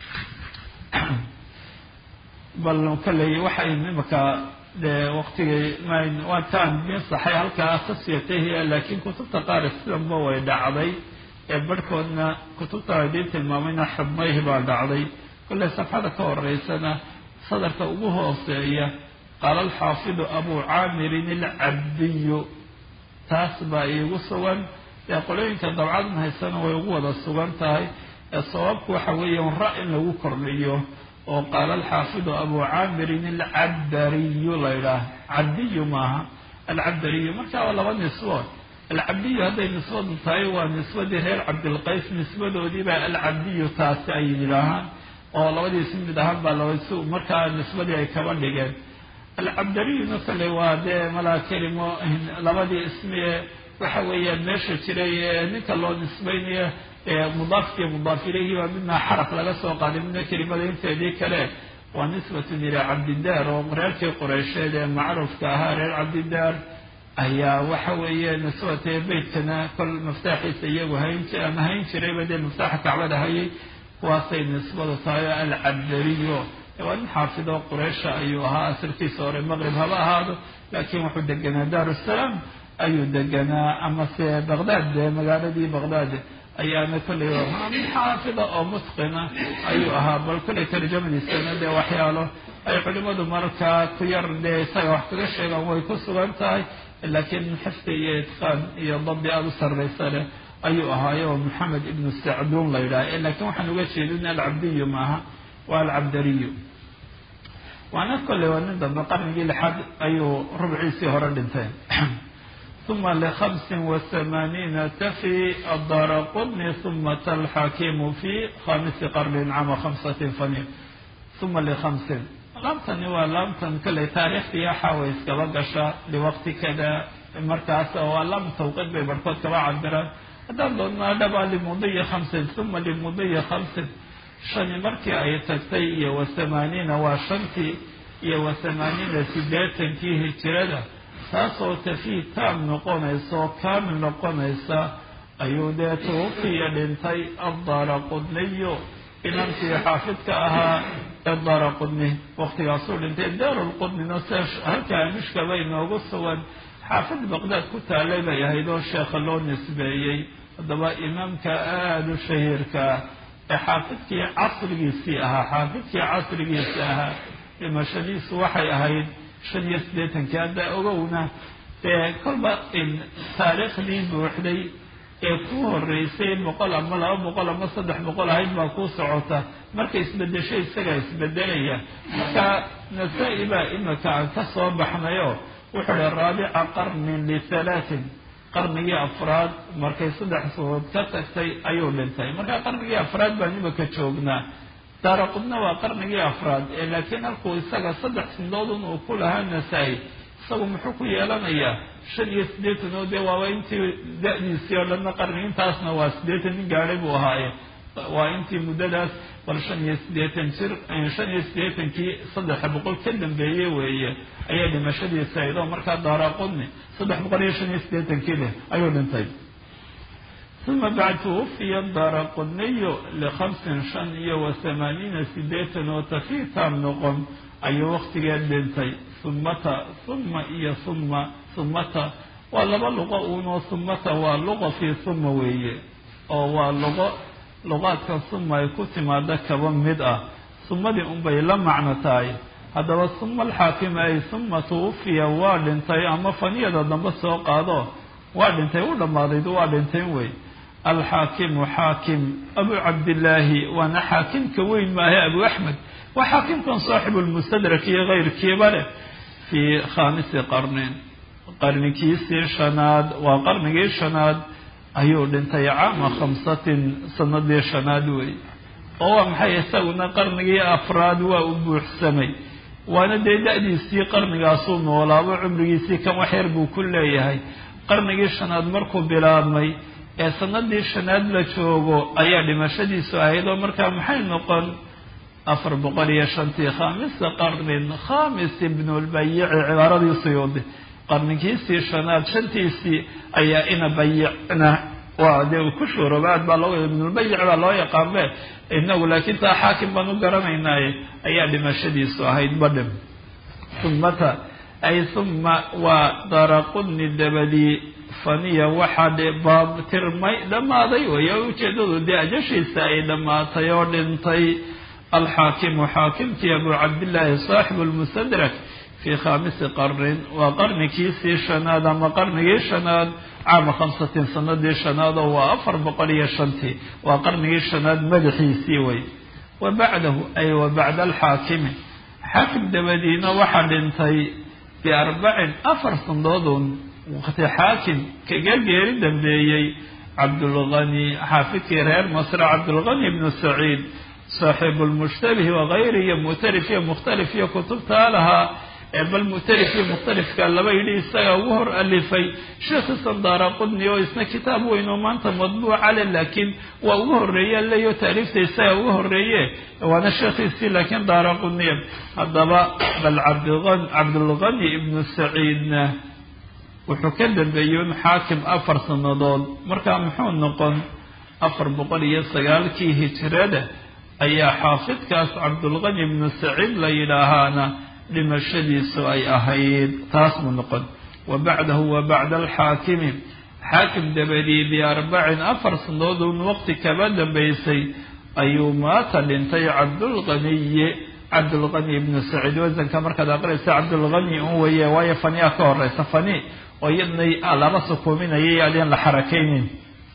B: bal kaley waxay imaka dee waqtigii waataan bin saxay halkaa khasiyatahi laakiin kutubta qaar sidanba way dhacday ee barhkoodna kutubta idiin tilmaamayna xubmayhi baa dhacday kolley safxada ka horeysana sadarka ugu hooseeya qaala alxaafidu abu caamirin alcabdiyu taas baa iigu sugan ee qolooyinka dabcadan haysana way ugu wada sugan tahay ee sababku waxa weeyaan ra in lagu kordhiyo oo qaala alxaafidu abu caamirin alcabdariyu la ydhaah cabdiyu maaha alcabdariyu marka waa laba nisbo alcabdiyu hadday nisbadu tahay waa nisbadii reer cabdilqays nisbadoodiibaa alcabdiyu taasi ay yidhaahaan oo labadiisi mid ahaan baa labasu markaa nisbadii ay kaba dhigeen alcabdariyuna kale waa dee malaa kelimo labadii ismie waxa weeyaan meesha jiray ee ninka loo nisbaynayo mudaafkiiyo mudaaf ilayhi baa midna xaraf laga soo qaaday midna kelimada inteedii kale waa nisbatun ilaa cabdidaar oo reerkii qoreysheed ee macruufka ahaa reer cabdidaar ayaa waxa weeye nisbate beytkana kol maftaaxiisa iyagu hayn ama hayn jirayba dee maftaaxa kacbada hayay kuwaasay nisbadu tahay oo alcabdariyo waa nin xaafido qureysha ayuu ahaa asalkiisa hore maqrib haba ahaado laakiin wuxuu deganaa daarusalaam ayuu deganaa amase baqdaad dee magaaladii baqdaad ayaana kolley nin xaafida oo mutqina ayuu ahaa bal kolley tarjamadiisana dee waxyaalo ay culimadu markaa ku yar dee isaga wax kaga sheegaan way ku sugan tahay laakiin xifdi iyo itqaan iyo dabdi aada u sarraysa leh ayuu ahaayo maxamed ibnu sacduun la yidhaha lakiin waxaan uga jeedin alcabdiyu maaha waa alcabdariyu waana kolley waa nin dambe qarnigii lixaad ayuu rubciisii hore dhintay uma lihamsin wathamaaniina tafi adara qudni uma talxakimu fi khamisi qarnin cama khamsatin fani uma likhamsin laamtani waa laamtan kolley taariikhtii axaa way iskaba gashaa liwaqti kada markaas waa laam tawqiid bay barhkood kaba cabiraan haddaan doonnaa dhabaa limudiyi khamsin uma limudiyi khamsin shani markii ay tagtay iyo wa thamaaniina waa shantii iyo wa thamaaniina siddeetankii hijirada taasoo tafii taam noqonaysa oo kaamil noqonaysa ayuu dee tuufiya dhintay addaara qudniyo inankii xaafidka ahaa ee daara qudni waktigaasuu dhintay daarulqudnina se halkaa mishkaba inoogu sugan xaafid baqdaad ku taalay bay ahayd oo sheekha loo nisbeeyey haddaba imaamka aada u shahiirkaa ee xaafidkii casrigiisii ahaa xaafidkii casrigiisii ahaa dhimashadiisu waxay ahayd shan iyo siddeetankii hadda ogowna dee kolba taariikhdii buuxday ee kuu horeysay boqol ama laba boqol ama saddex boqol ahayd baa kuu socota marka isbedesho isagaa isbedelaya marka nasaa-i baa imika aan ka soo baxnayo wuxuu hi raabica qarnin lithalaatin qarnigii afraad markay saddex suuud ka tagtay ayuu dhintay marka qarnigii afraad baan imika joognaa daara qudna waa qarnigii afraad ee laakiin halkuu isaga saddex sindoodun uu ku lahaa nasaa-i isagu muxuu ku yeelanayaa shan iyo siddeetan oo dee waaba intii da-diisii oo dhanna qarni intaasna waa siddeetan nin gaadhay buu ahaaye waa intii muddadaas bal shan iyo siddeetan jir shan iyo siddeetankii saddex boqol ka dambeeye weeye ayaa dhimashadiisa ahayd oo markaa daara qudni saddex boqol iyo shan iyo siddeetankii leh ayuu dhintay uma bacd tuwufiya daara qudniyo likhamsin shan iyo wa thamaaniina siddeetan oo tafii taam noqon ayuu waktigeed dhintay humata huma iyo huma humata waa laba luqo uunoo humata waa luqa fii huma weeye oo waa luqo luqaadka huma ay ku timaado kaba mid ah humadii unbay la macno tahay haddaba huma alxaakim ay huma tuwufiya waa dhintay ama faniyada dambe soo qaado waa dhintay u dhammaaday waa dhinteen wey alxaakimu xaakim abu cabdillaahi waana xaakimka weyn maahe abu axmed waa xaakimkan saaxibu lmustadrak iyo keyrkiiba leh fii khamisi qarnin qarnigiisii shanaad waa qarnigii shanaad ayuu dhintay caama khamsatin sanadii shanaad wey oo waa maxay isaguna qarnigii afraad waa u buuxsamay waana dee da-diisii qarnigaasuu noolaabo cumrigiisii kan wax yar buu ku leeyahay qarnigii shanaad markuu bilaabmay ee sanadii shanaad la joogo ayaa dhimashadiisu ahayd oo markaa maxay noqon afar boqol iyo shantii khamisa qarnin khamis ibnulbayici cibaaradii suyuudi qarnigiisii shanaad shantiisii ayaa ina bayicna waa dee uu ku shuurooba aad baa loo ibnulbayic baa loo yaqaanbe inagu laakiin taa xaakim baan u garanaynaaye ayaa dhimashadiisu ahayd badhim humata ay huma waa daraquni dabadii faniya waxaa baabtirmay dhammaaday weya ujeedadu dee ajashiisa ay dhammaatay oo dhintay alxaakimu xaakimkii abu cabdillaahi saaxibu lmustadrak fii khaamisi qarnin waa qarnikiisii shanaad ama qarnigii shanaad caama khamsatin sanadii shanaad oo waa afar boqol iyo shantii waa qarnigii shanaad madaxiisii wey wa bacdahu ay wa bacda alxaakimi xaakim dabadiina waxaa dhintay biarbacin afar sandoodun waqti xaakim kaga geeri dambeeyey cabdulgani xaafidkii reer masre cabdulgani ibnu saciid saaxibu lmushtabih wagayri iyo mu'tarif iyo mukhtalif iyo kutubtaa lahaa bal mu'tarif iyo mukhtalifka laba yidhi isaga ugu hor alifay sheekhiisan daara qudni oo isna kitaab weyn oo maanta madbuuca le laakiin waa ugu horreeye leyo taariifta isaga ugu horreeye waana sheekhiisii laakiin daara qudniya haddaba bal cabdulgani ibnu saciidna wuxuu ka dambeeyey un xaakim afar sannadood markaa muxuu noqon afar boqol iyo sagaalkii hijrada ayaa xaafidkaas cabdulgani ibnu saciid la yidhaahaana dhimashadiisu ay ahayd taas buu noqon wa bacdahu wa bacda alxaakimi xaakim dabadii biarbacin afar sannadood un waqti kaba dambaysay ayuu maata dhintay cabdulganiyi cabdulgani ibnu saciid wasanka markaad aqraysa cabdulgani un weeye waayo fania ka horeysa fani oo iyadna laba sukuuminayay adeen la xarakaynin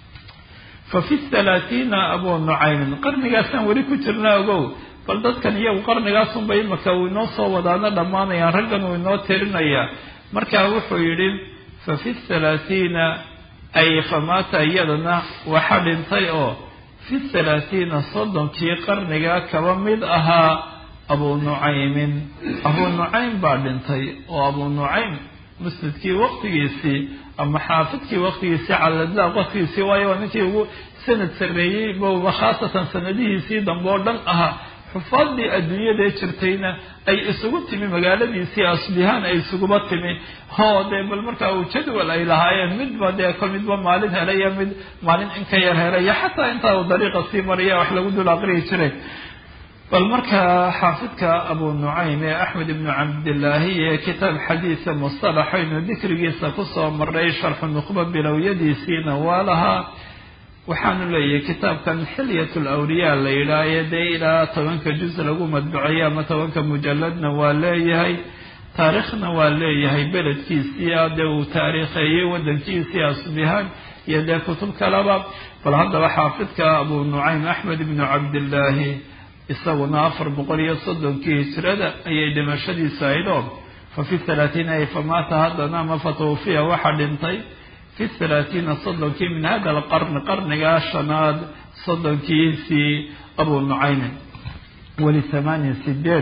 B: fa fi thalaathiina abu nucaymin qarnigaasaan weli ku jirna ogow bal dadkan iyagu qarnigaasunba imaka uu inoo soo wadaana dhammaanayaan raggan uu inoo tirinayaa markaa wuxuu yidhi fa fi thalaathiina ay famaata iyadana waxa dhintay oo fi thalaathiina soddonkii qarnigaa kaba mid ahaa abu nucaymin abu nucaym baa dhintay oo abu nucaym musnadkii waqtigiisii ama xaafidkii waqtigiisii caladlaaq waqtigiisii waayo waa ninkii ugu sanad sarreeyey bowba khaasatan sanadihiisii dambe oo dhan ahaa xufaadii adduunyadae jirtayna ay isugu timi magaaladiisii asbihaan ay isuguba timi hoo dee bal markaa uu jadwal ay lahaayeen midba dee ko midba maalin helaya mid maalin in ka yar helaya xataa intaa uu dariiqa sii maraya wax lagu dul aqriyi jiray bal markaa xaafidka abu nucaym ee axmed ibnu cabdillaahi ee kitaab xadiisa mustalaxaynu dikrigiisa kusoo maray sharxu nuqba bilowyadiisiina waa lahaa waxaanu leeyahay kitaabkan xilyat lawliyaa la yidhaahaye dee ilaa tobanka juz lagu madbuceeyey ama tobanka mujalladna waa leeyahay taariikhna waa leeyahay beledkiisii dee uu taariikheeyey wadankiisii asbihaan iyo dee kutub kaleba bal haddaba xaafidka abu nucaym axmed ibnu cabdillaahi isaguna afar boqol iyo soddonkii hijrada ayay dhimashadiisu aydoo fa fi thalaathiina ay famaata haddana ama fatawfiya waxaa dhintay fi thalaathiina soddonkii min hada alqarni qarnigaa shanaad soddonkiisii abu nucaymin weli thamaaniya sideed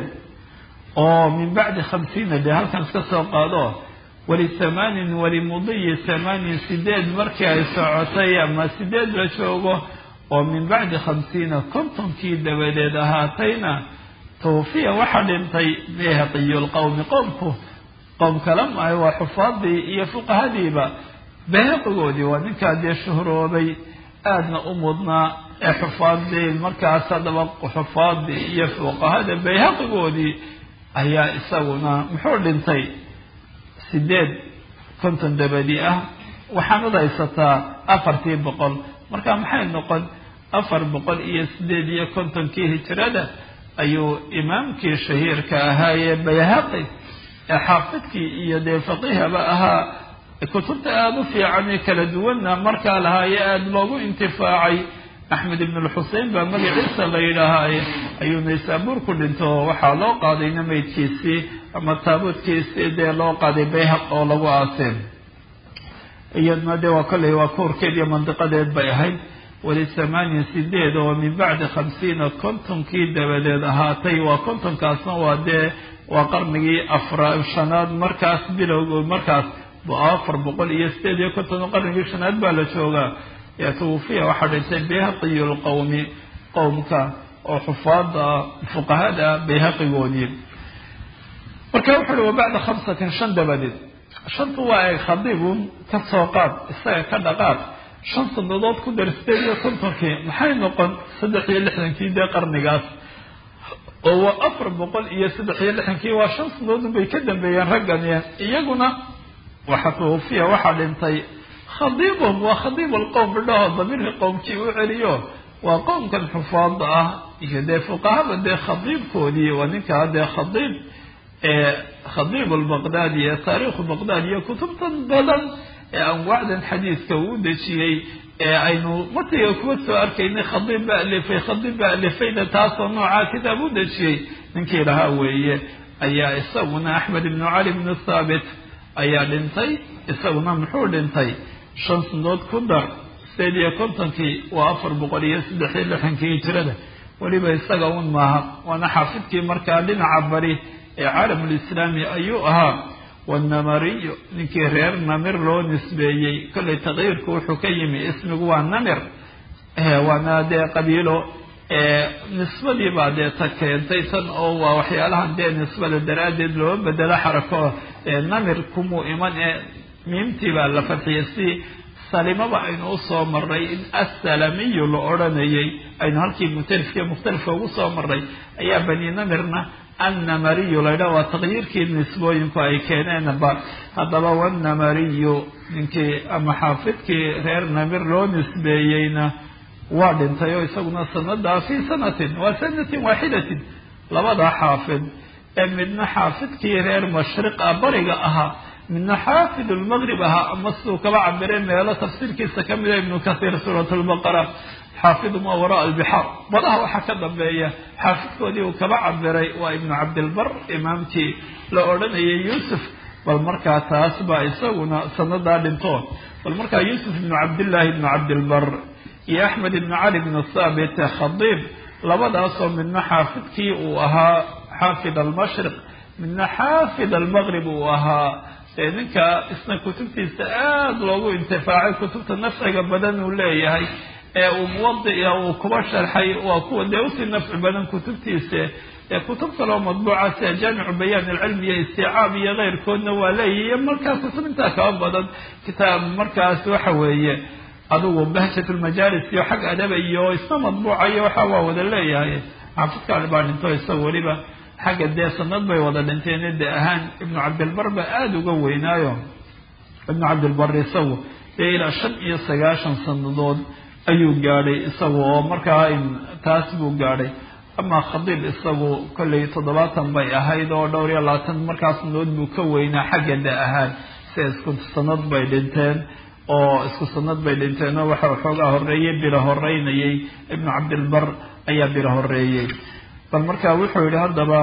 B: oo min bacdi khamsiina dee halkan iska soo qaado weli thamaanin weli mudiyi thamaaniya sideed markii ay socotay ama sideed la joogo oo min bacdi khamsiina kontonkii dabadeed ahaatayna tawfiya waxaa dhintay bayhaqiyu lqowmi qowmku qowm kala maayo waa xufaadii iyo fuqahadiiba bayhaqigoodii waa ninkaa dee shuhroobay aadna u mudnaa ee xufaadii markaas haddaba xufaadii iyo fuqahada bayhaqigoodii ayaa isaguna muxuu dhintay sideed konton dabadi ah waxaanad haysataa afartii boqol marka maxay noqon afar boqol iyo sideed iyo kontonkii hijrada ayuu imaamkii shahiirka ahaayee bayhaqi ee xaafidkii iyo dee faqiihaba ahaa kutubta aada u fiican ee kala duwanna markaa lahaaye aada loogu intifaacay axmed ibn lxusein baa magaciisa la yidhaahaaye ayuu naysaabuur ku dhinto waxaa loo qaadayna maydkiisii ama taabuudkiisii dee loo qaaday bayhaq oo lagu aaseen iyadna dee waa kolley waa kuurkeed iyo mandiqadeed bay ahayd weli thamaaniya sideed oo min bacdi khamsiina kontonkii dabadeed ahaatay waa kontonkaasna waa dee waa qarnigii afra shanaad markaas bilowg markaas afar boqol iyo sideed iyo konton qarnigii shanaad baa la joogaa yaa tawfiya waxaa dhintay bayhaqiyu lqowmi qowmka oo xufaada fuqahada bayhaqigoodii marka wuxu uhi wa bacda khamsatin shan dabadeed shantu waa eeg khadiibun ka soo qaad isaga ka dhaqaaq shan sanadood ku dar sideed iyo kontonkii maxay noqon saddex iyo lixdankii dee qarnigaas oo waa afar boqol iyo saddex iyo lixankii waa shan sanadood bay ka dambeeyeen raggani iyaguna waxa tuufiya waxaa dhintay khadiibum waa khadiib alqowm bidhaho damiirka qowmkii u celiyo waa qowmkan xufaada ah iyo dee fuqahada dee khadiibkoodii waa ninkaa dee khadiib khadiib albaqdaadi ee taariikhu baqdaad iyo kutubtan badan ee anwaacdan xadiidka uu dejiyey ee aynu matiga kuwa soo arkaynay khadiib ba alifay khadiib ba alifayna taasoo noocaa kitaab u dejiyey ninkii lahaa weeye ayaa isaguna axmed ibnu cali ibnu thaabit ayaa dhintay isaguna muxuu dhintay shan sanadood ku dar sideed iyo kontonkii waa afar boqol iyo saddex iyo lixankii hijirada weliba isaga un maaha waana xaafidkii markaa dhinaca bari ee caalamulislaami ayuu ahaa wanamariyo ninkii reer namir loo nisbeeyey kollay taqyiirku wuxuu ka yimi ismigu waa namir waana dee qabiilo nisbadii baa dee ta keentay tan oo waa waxyaalahan dee nisbada daraaddeed loo bedelo xarako namir kumuu iman ee miimtii baa la fadxiyay si salimaba aynu usoo maray in assalamiyu la odhanayay aynu halkii mutalifka mukhtalifka ugu soo maray ayaa bani namirna annamariyu laydha waa taqyiirkii nisbooyinku ay keeneenba haddaba wanamariyu ninkii ama xaafidkii reer namir loo nisbeeyeyna waa dhintay oo isaguna sanadaa fii sanatin waa sanatin waaxidatin labada xaafid ee midna xaafidkii reer mashriqa bariga ahaa midna xaafid lmaqrib ahaa ama siduu kaba cabire meelo tafsiirkiisa kamida ibnu kathiir suurat lbaqara xaafidu ma waraa albixaar badaha waxaa ka dambeeya xaafidkoodii uu kaba cabiray waa ibnu cabdilbar imaamkii la odhanayay yuusuf bal markaa taas baa isaguna sanadaa dhintoon bal markaa yuusuf ibnu cabdillaahi ibnu cabdilbar iyo axmed ibnu cali ibnu thaabit khadiib labadaasoo midna xaafidkii uu ahaa xaafid almashriq midna xaafid almaqrib uu ahaa ee ninka isna kutubtiisa aada loogu intifaacay kutubta nafciga badan uu leeyahay ee uu muwadica uu kuba sharxay waa kuwa dee usii nafci badan kutubtiisa ee kutub kaloo madbuuca sida jaamicu bayaan alcilmi iyo isticaab iyo keyrkoodna waa leeyahy iyo markaa kutub intaa kaba badan kitaab markaas waxa weeye adigu bahjat lmajaalis iyo xag adaba iyo isna madbuuca iyo waxa waa wada leeyahay xaafidkaali baa dhinto isaga weliba xagga dee sanad bay wada dhinteen de ahaan ibnu cabdilbar ba aada uga weynaayo ibnu cabdilbar isagu dee ilaa shan iyo sagaashan sanadood ayuu gaadhay isagu oo markaa taas buu gaadhay amaa khadiib isagu kollay toddobaatan bay ahayd oo dhowr iyo labaatan markaa sanadood buu ka weynaa xagga da ahaan se isku sanad bay dhinteen oo isku sanad bay dhinteen oo waxa xoogaa horeeyey bila horeynayay ibnu cabdilbar ayaa bila horeeyey bal marka wuxuu yihi haddaba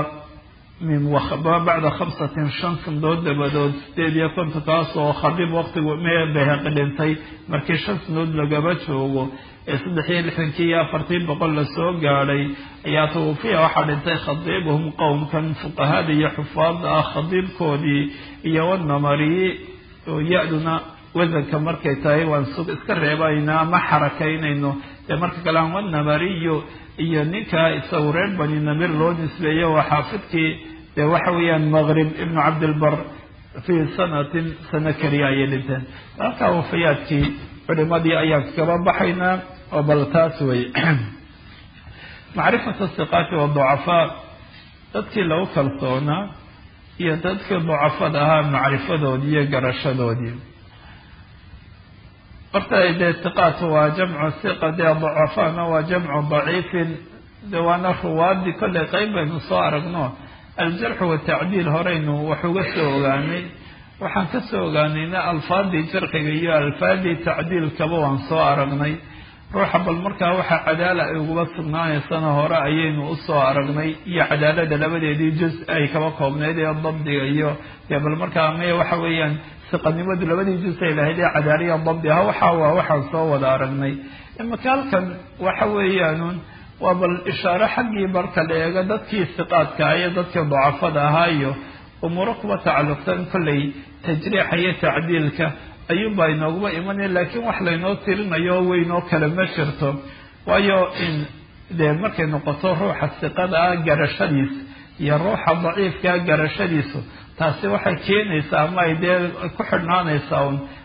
B: bacda khamsatin shan sanadood dabadood sideed iyo konton kaas oo khadiib waqtigu mee beheqi dhintay markii shan sanadood lagaba joogo ee saddex iyo lixdankii iyo afartii boqol lasoo gaadhay ayaa tawfiya waxaa dhintay khadiibuhum qowmkan fuqahada iyo xufaada ah khadiibkoodii iyo wanamari oo ya-duna wasanka markay tahay waan sug iska reebayna ama xarakaynayno dee marka kale aan wanamariyo iyo ninkaa isagu reer bani namir loo nisbeeyo waa xaafidkii dee waxa weeyaan maqrib ibnu cabdilbar fii sanatin sano keliya ayay dhinteen halkaa wafayaadkii culimadii ayaan kaba baxaynaa oo bal taas wey macrifatu siqaati waducafaa dadkii lagu kalsoonaa iyo dadkii ducafada ahaa macrifadoodii iyo garashadoodii horta dee siqaatu waa jamcu siqa dee ducafaana waa jamcu daciifin de waana ruwaadii kollay qeyb baynu soo aragno aljarxu watacdiil horeynu wax uga soo ogaanay waxaan ka soo ogaanayna alfaadii jarxiga iyo alfaadii tacdiilkaba waan soo aragnay ruuxa bal markaa waxa cadaala ay uguba sugnaanaysana hore ayaynu usoo aragnay iyo cadaalada labadeedii juz ay kaba koobnayd ee dabdiga iyo dee bal markaa maya waxa weeyaan siqanimadu labadii juz ay lahayd ee cadaaliya dabdi aha waxa waa waxaan soo wada aragnay imaka halkan waxa weeyaanun waa bal ishaaro xaggii marka la eego dadkii siqaadka iyo dadkii dacafada ahaa iyo umuuro kuba tacalluqsan kollay tajriixa iyo tacdiilka ayuunbaa inooguba imanaya laakiin wax laynoo tirinayo weynoo kale ma jirto waayo in dee markay noqoto ruuxa siqada ah garashadiis iyo ruuxa daciifkaa garashadiisu taasi waxay keenaysaa ama ay dee ku xidhnaanaysaa un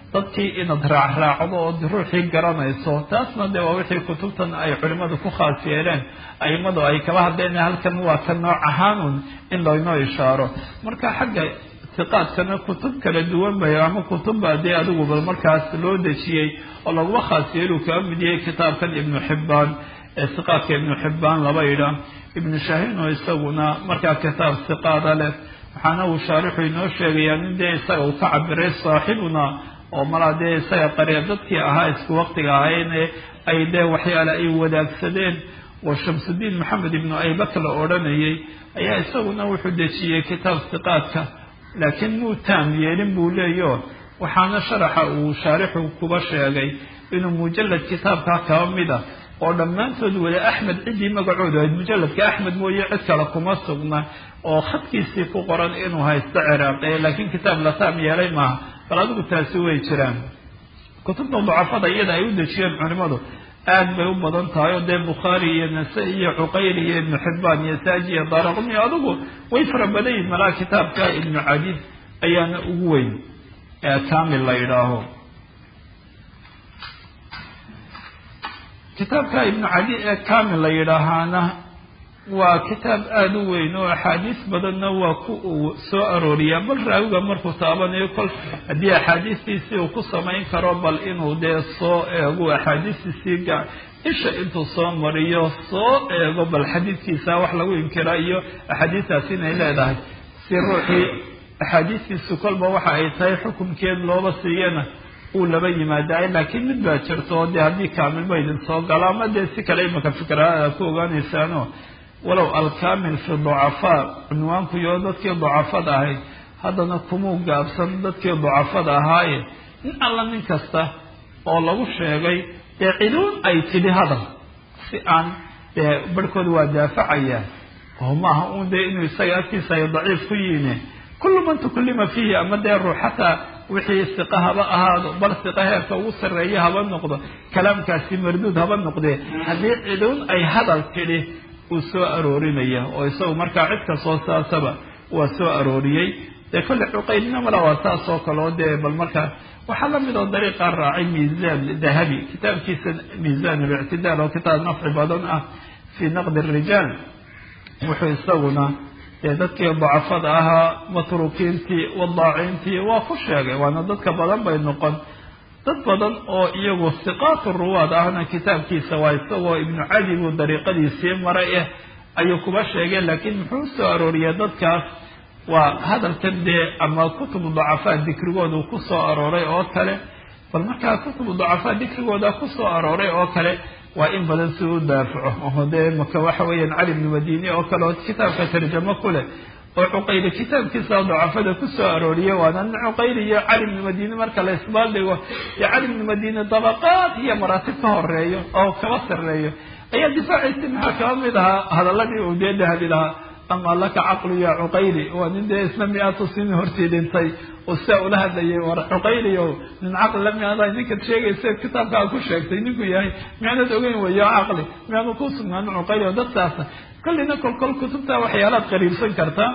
B: dadkii inaad raacraacdo ood ruuxii garanayso taasna dee waa wixii kutubtan ay culimadu ku khaas yeeleen aimadu ay kaba hadleen halkan waa ka nooc ahaanun in laynoo ishaaro marka xagga tiqaadkana kutub kala duwan bay ama kutubba dee adiguba markaas loo dejiyey oo laguma khaas yeelu kaga mid yahay kitaabkan ibnu xibbaan ee siqaadka ibnu xibbaan laba idha ibnu shahin oo isaguna markaa kitaab siqaada leh waxaana uu shaarixu inoo sheegayaa nin dee isaga uu ka cabiray saaxibuna oo malaa dee isaga qariya dadkii ahaa isku waqtiga ahayne ay dee waxyaale ay wadaagsadeen oo shamsudiin maxamed ibnu aybak la odhanayay ayaa isaguna wuxuu dejiyey kitaab siqaadka laakiin muu taam yeelin buu leeyo waxaana sharaxa uu shaarixu kuba sheegay inuu mujalad kitaabkaa kaba mid a oo dhammaantood wada axmed ciddii magacoodu ahayd mujaladka axmed mooye cid kale kuma sugna oo khadkiisii ku qoran inuu haysto ciraaqe laakiin kitaab la taam yeelay maaha bal adigu taasi way jiraan kutubta dacafada iyada ay u dejiyeen culimadu aad bay u badan tahay oo dee bukhaari iyo nasa-i iyo cuqayli iyo ibnu xibbaan iyo saaji iyo daaraqmi adigu way fara badan yihin malaa kitaabka ibnu cadiid ayaana ugu weyn ee kamil la yidhaaho kitaabka ibnu cadi ee kamil la yidhaahaana waa kitaab aada u weyn oo axaadiis badanna waa ku uu soo arooriyaa bal raawiga markuu taabanayo kol haddii axaadiistiisii uu ku samayn karo bal inuu dee soo eego axaadiistiisii ga isha intuu soo mariyo soo eego bal xadiidkiisa wax lagu inkira iyo axaadiistaasi inay leedahay si ruuxii axaadiistiisu kolba waxa ay tahay xukumkeed looba siiyana uu laba yimaadaay laakiin mid baa jirto oo dee haddii kaamilba idin soo galo ama dee si kale imaka fikraada ku ogaanaysaano walow alkamil fi ducafaa cunwaankuyo dadkii ducafada ahayd haddana kumuu gaabsan dadkii ducafada ahaaye nin alla nin kasta oo lagu sheegay dee ciduun ay tidhi hadal si aan dee barhkood waa daafacaya oo maaha uun dee inuu isaga agtiisa ay daciif ku yiine kullu man tukullima fiihi ama dee ruux xataa wixii siqa haba ahaado bal siqa heerka ugu sarreeya haba noqdo kalaamkaasi marduud haba noqdee haddii ciduun ay hadal tidhi uu soo aroorinaya oo isagu markaa cid kastoo saasaba waa soo arooriyey dee kolle cuqaylina mala waa saas oo kale oo dee bal markaa waxaa lamid oo dariiqaa raacay miisaan dahabi kitaabkiisa miisaan alictidaal oo kitaab nafci badan ah fii naqdi arijaal wuxuu isaguna dee dadkii dacafada ahaa matruukiintii wadaaciintii waa ku sheegay waana dadka badan bay noqon dad badan oo iyagu siqaatu ruwaad ahna kitaabkiisa waa isagoo ibnu cadi buu dariiqadiisii maray ah ayuu kuba sheegay laakiin muxuu soo arooriyay dadkaas waa hadalkan dee ama kutubu dacafaa dikrigooda ku soo arooray oo kale bal markaa kutubu dacafaa dikrigooda ku soo arooray oo kale waa in badan si u daafaco oo dee maka waxa weeyaan cali bnu madini oo kale oo kitaabka tarjamo ku leh oo cuqayli kitaabkiisa dacafada ku soo arooriyay waana nin cuqayli iyo cali bnu madini marka la isbaaldhigo iyo cali bnu madini dabaqaad iyo maraatib ka horeeyo oo kaba sarreeyo ayaa difaaciisi maxaa kaba mid ahaa hadaladii uu dee dahabi lahaa ama laka caqlu ya cuqayli waa nin dee isna mi-aatu sini hortii dhintay oo sidaa ula hadlayay war cuqayli o nin caqli la miaada ninkaad sheegaysa kitaabkaa ku sheegtay ninku yahay miyaanad ogeyn wayo caqli miyaanu ku sugnaan cuqayli oo dadkaasa kollina kolkol kutubta waxyaalaad qariibsan kartaa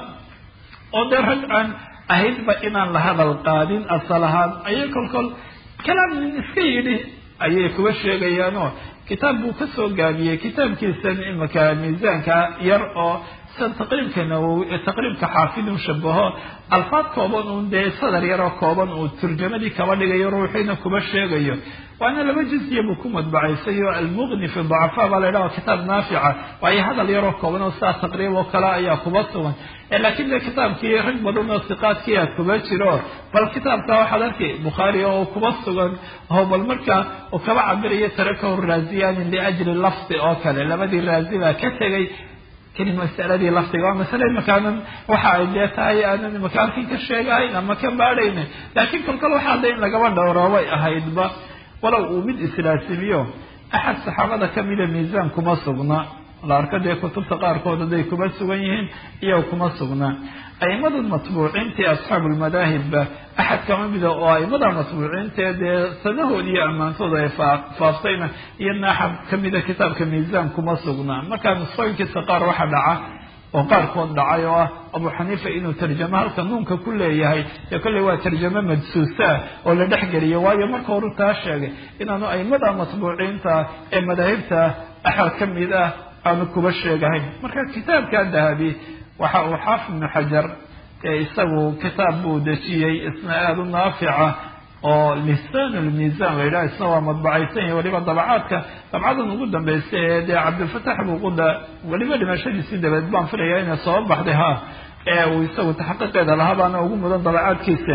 B: oo dee rag aan ahaydba inaan la hadal qaadin asal ahaan ayay kolkol kalaam nin iska yidhi ayay kuba sheegayaanoo kitaab buu ka soo gaabiyey kitaabkiisan imaka miisaanka yar oo san taqriibka nawowi taqriibka xaafid u shabaho alfaad kooban uun dee sadar yaroo kooban uu turjamadii kaba dhigayo ruuxiina kuba sheegayo waana laba jizya buu ku madbacaysay oo almuqni fi dacafaa baa la ydhaha kitaab naafica waayo hadal yaroo kooban oo sidaa taqriib oo kale ayaa kuba sugan laakiin de kitaabkii rag badan oo siqaadkiia kuba jiro bal kitaabka waxaad arkay bukhaari oo kuba sugan oo bal markaa uu kaba cabirayo tarakahu raaziyani liajli lafdi oo kale labadii raazi baa ka tegay keli masaladii lafdiga waa masale imakaanan waxa ay dee tahay aanan imaka halkan ka sheegahayn ama ka baadhayna laakiin kolkol waxaa de in lagaba dhowroobay ahaydba walow uu mid islaasimiyo axad saxaabada kamida miisaan kuma sugna la arko dee kutubta qaarkood haday kuma sugan yihiin iyo kuma sugnaa aimada matbuuciintii asxaabu lmadaahibba axad kama mida oo aimada matbuuciintae dee sanahood iyo ammaantooda ay faaftayna iyadna axad kamida kitaabka miisaan kuma sugnaa markaa nusqooyinkiisa qaar waxa dhaca oo qaarkood dhacay oo ah abu xaniifa inuu tarjamo halka nuunka ku leeyahay dee kolley waa tarjamo madsuusaa oo la dhexgeliyo waayo marka horu taa sheegay inaanu aimada matbuuciinta ee madaahibta axad ka mid ah aanu kuba sheegahayn marka kitaabka dahabi waxa uu xaafid ibnu xajar ee isagu kitaab buu dejiyey isna aada u naafica oo lisaan lmiisan la yidhaha isna waa madbacaysan yahi weliba dabacaadka dabcadan ugu dambaysa ee dee cabdilfatax buuquda weliba dhimashadiisii dabeed baan filaya inay soo baxday ha ee uu isagu taxaqiiqeeda lahaa baana ugu mudan dabacaadkiisa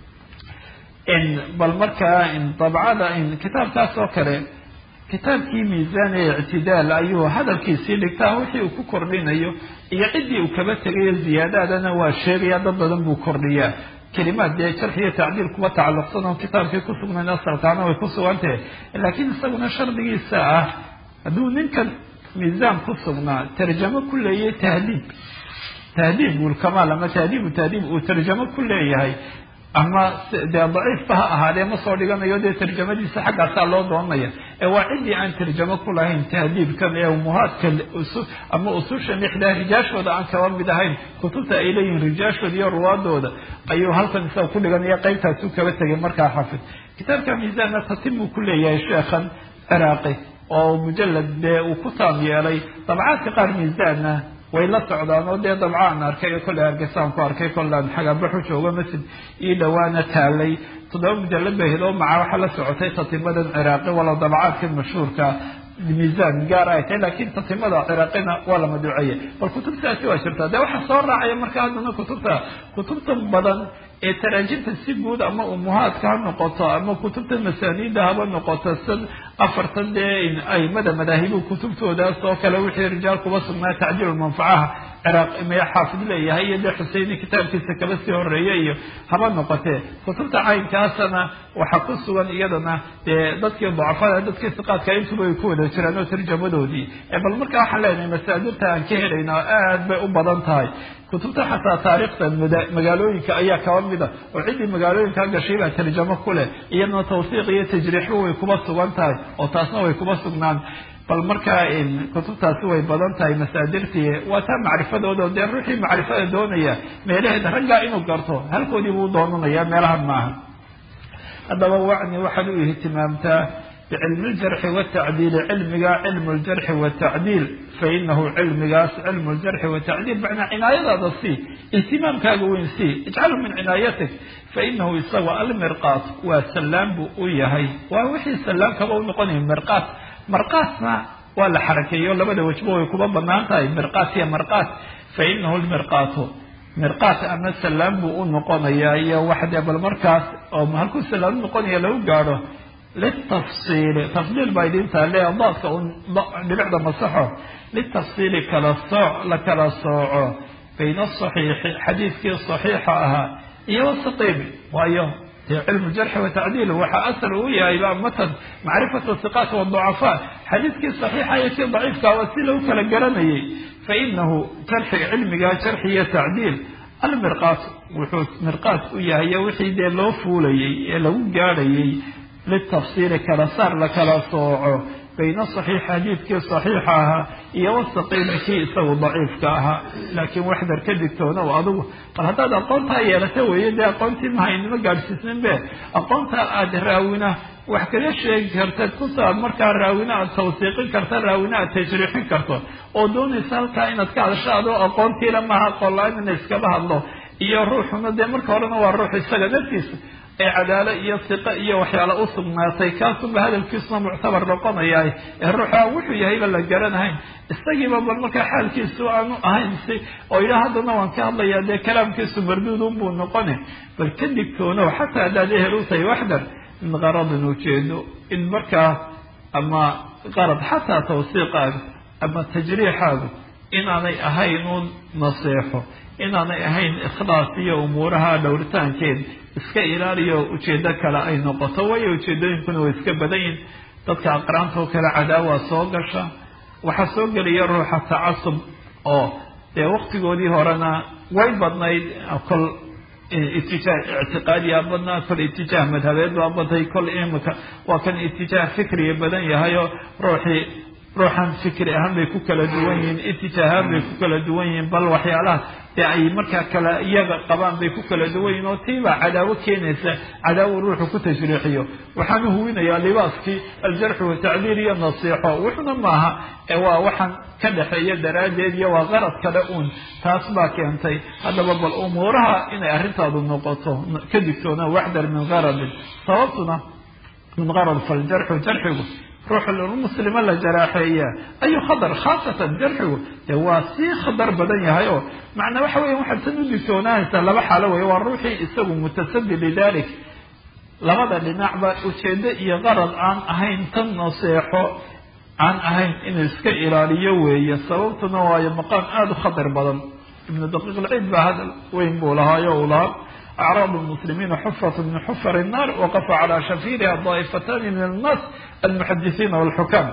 B: bal markaa dabcada kitaabkaas oo kale kitaabkii miisaan ee ictidaal ayuu hadalkiisii dhigtaa wixii uu ku kordhinayo iyo ciddii uu kaba tegayo ziyaadaadana waa sheegaya dad badan buu kordhiyaa kelimaad dee jarx iyo tacdiil kuba tacalluqsan oo kitaabkii ku sugnayn asalkaana way ku sugantahe laakiin isaguna shardigiisa ah hadduu ninkan miisaan ku sugnaa tarjamo ku leeyahay tahdiib tahdiib ulkamaal ama tahdiibu tahdiib uu tarjamo ku leeyahay ama dee daciifba ha ahaadee ma soo dhiganayo dee tarjamadiisa xaggaasaa loo doonaya ee waa ciddii aan tarjamo ku lahayn tahdiibkan ee umuhaadka ama ususha lixdaa rijaashooda aan kaba mid ahayn kutubta ay leeyihiin rijaashooda iyo ruwaadooda ayuu halkan isaga ku dhiganaya qeybtaasuu kaba tegay markaa xafid kitaabka miisaanna tatim buu ku leeyahay sheekhan ciraaqi oo mujalad dee uu ku taam yeelay dabcaadka qaar miisaanna way la socdaan oo dee dabcaan arkay kolley hargeysaan ku arkay kollaan xagabaxu jooga masjid ii dhawaana taalay toddoba mujalad bay hid oo maca waxaa la socotay tatimadan ciraaqi walow dabcaadkan mashhuurka miisaan gaar ay tahay laakiin tatimada ciraaqina waa la maduuceeyay bal kutubtaasi waa jirtaa dee waxaa soo raacaya marka haddana kutubta kutubta badan ee taraajimta si guud ama umuhaadka ha noqoto ama kutubta masaaniida haba noqoto sid afartan dee aimada madaahibu kutubtoodaas oo kale wixii rijaal kuba sugnaa tacdiil manfacaha ciraaq maya xaafid leeyahay iyo dee xuseyni kitaabkiisa kaba sii horeeya iyo haba noqotee kutubta caynkaasana waxaa ku sugan iyadana dee dadkii dacafada dadkii siqaadka intuba ay ku wada jiraan oo tarjamadoodii bal marka waxaan leenahay masaadirta aan ka helayna aad bay u badan tahay kutubta xataa taariikhda magaalooyinka ayaa kaba mida oo ciddii magaalooyinka gashay baa tarjamo ku leh iyadana tawsiiq iyo tajriixba way kuba sugan tahay oo taasna way kuba sugnaan bal markaa kutubtaasi way badan tahay masaadirtii waa taa macrifadooda dee ruuxii macrifada doonaya meelaheeda raggaa inuu garto halkoodii buu doonanaya meelahan maaha haddaba wacni waxaad u ihtimaamtaa bicilmi ljarxi watacdiili cilmiga cilmu ljarxi watacdiil fainahu cilmigaas cilmu ljarxi watacdiil macnaa cinaayadaada sii ihtimaamkaaga weyn sii ijcalu min cinaayatik fainahu isaga almirqaat waa sallaam buu u yahay waa wixii sallaamkaba u noqonaya mirqaat marqaatna waa la xarakeeyo labada wejba way kuba banaan tahay mirqaat iyo marqaat fainahu lmirqaatu mirqaat ama sallaam buu u noqonayaa iyo waxdee bal markaas oo halkuu sallaam u noqonaya lagu gaadho litafsiili tafdiil baa idin taale daadka un dhibicda masaxo litafsiili kala sooc la kala sooco bayna asaxiixi xadiidkii saxiixa ahaa iyo wasaqiimi waayo dee cilmu jarxi watacdiil waxaa asal uu yahay ba matan macrifatu siqaat waducafaa xadiidkii saxiixa iyo kii daciifka waa si lagu kala garanayay fainahu jarxiga cilmiga jarxi iyo tacdiil almirqaat wuxuu mirqaat u yahay wixii dee loo fuulayay ee lagu gaadhayay litafsiili kala saar la kala sooco bayna saxiix xadiidkii saxiixa ahaa iyo wasaqiimi kii isagu daciifka ahaa laakiin waxdar ka digtoonow adigu bal haddaad aqoontaa yeelata weeye dee aqoontii mahaynima gaadhsiisnin be aqoontaa aada raawina wax kaga sheegi karta kusaad markaa raawina aad tawsiiqin karta raawina aad tajriixin karto oo doonaysa halkaa inaad ka hadasho adoo aqoontiila maaha aqoon-la-aan ina iskaba hadlo iyo ruuxuna dee marka horena waa ruux isaga naftiisa ee cadaalo iyo siqo iyo waxyaala u sugnaatay kaasunba hadalkiisuna muctabar noqonayaa ee ruuxa wuxuu yahayba la garanahayn isagiiba bal markaa xaalkiisu aanu ahayn si oo yidhaha haddana waan ka hadlayaa dee kalaamkiisu marduudun buu noqone bal ka digtoono xataa haddaad ehel u tahay waxdan min qaradin ujeedo in markaa ama qarad xataa tawsiiqaaga ama tajriixaagu inaanay ahayn uun naseexo inaanay ahayn ikhlaas iyo umuuraha dhowritaankeed iska ilaaliyo ujeedo kale ay noqoto waayo ujeedooyinkuna way iska badan yihin dadka aqraantoo kale cadaawa soo gasha waxaa soo gelaya ruuxa tacasub oo dee waktigoodii horena way badnayd kol itijaah ictiqaadiyaa badnaa kol itijaah madhabeed baa badnay kol imika waa kan itijaah fikriga badan yahay oo ruuxii ruuxan fikri ahaan bay ku kala duwan yihiin itijaahaan bay ku kala duwan yihiin bal waxyaalaha dee ay markaa kala iyaga qabaan bay ku kala duwan yihin oo tiibaa cadaawo keenaysa cadaawo ruuxu ku tashriixiyo waxaanu huwinayaa libaaskii aljarxu watacdiir iyo nasiixo wuxuna maaha ee waa waxaan ka dhexeeya daraaddeed iyo waa qarad kale uun taas baa keentay haddaba bal umuuraha inay arrintaadu noqoto ka digtoona waxdar min qaradin sababtuna min qarad faljarxu jarxigu ruux muslima la jaraaxeeya ayu khadar khaasatan jarxigu dee waa sii khadar badan yahay oo macnaa waxa weya waxaad tan u digtoonaanaysaa laba xaalo wey waa ruuxii isagu mutasadi lidalik labada dhinacba ujeedo iyo qarad aan ahayn tan naseexo aan ahayn inuu iska ilaaliyo weeye sababtuna waayo maqaam aada u khatar badan ibnu daqiiq lciid baa hadal weyn buu lahaayo uu lahaa acraab lmuslimiina xufrat min xufar الnar waqafa calى shafiiriha daa'ifatani min annaas almuxadisiina wاlxukaam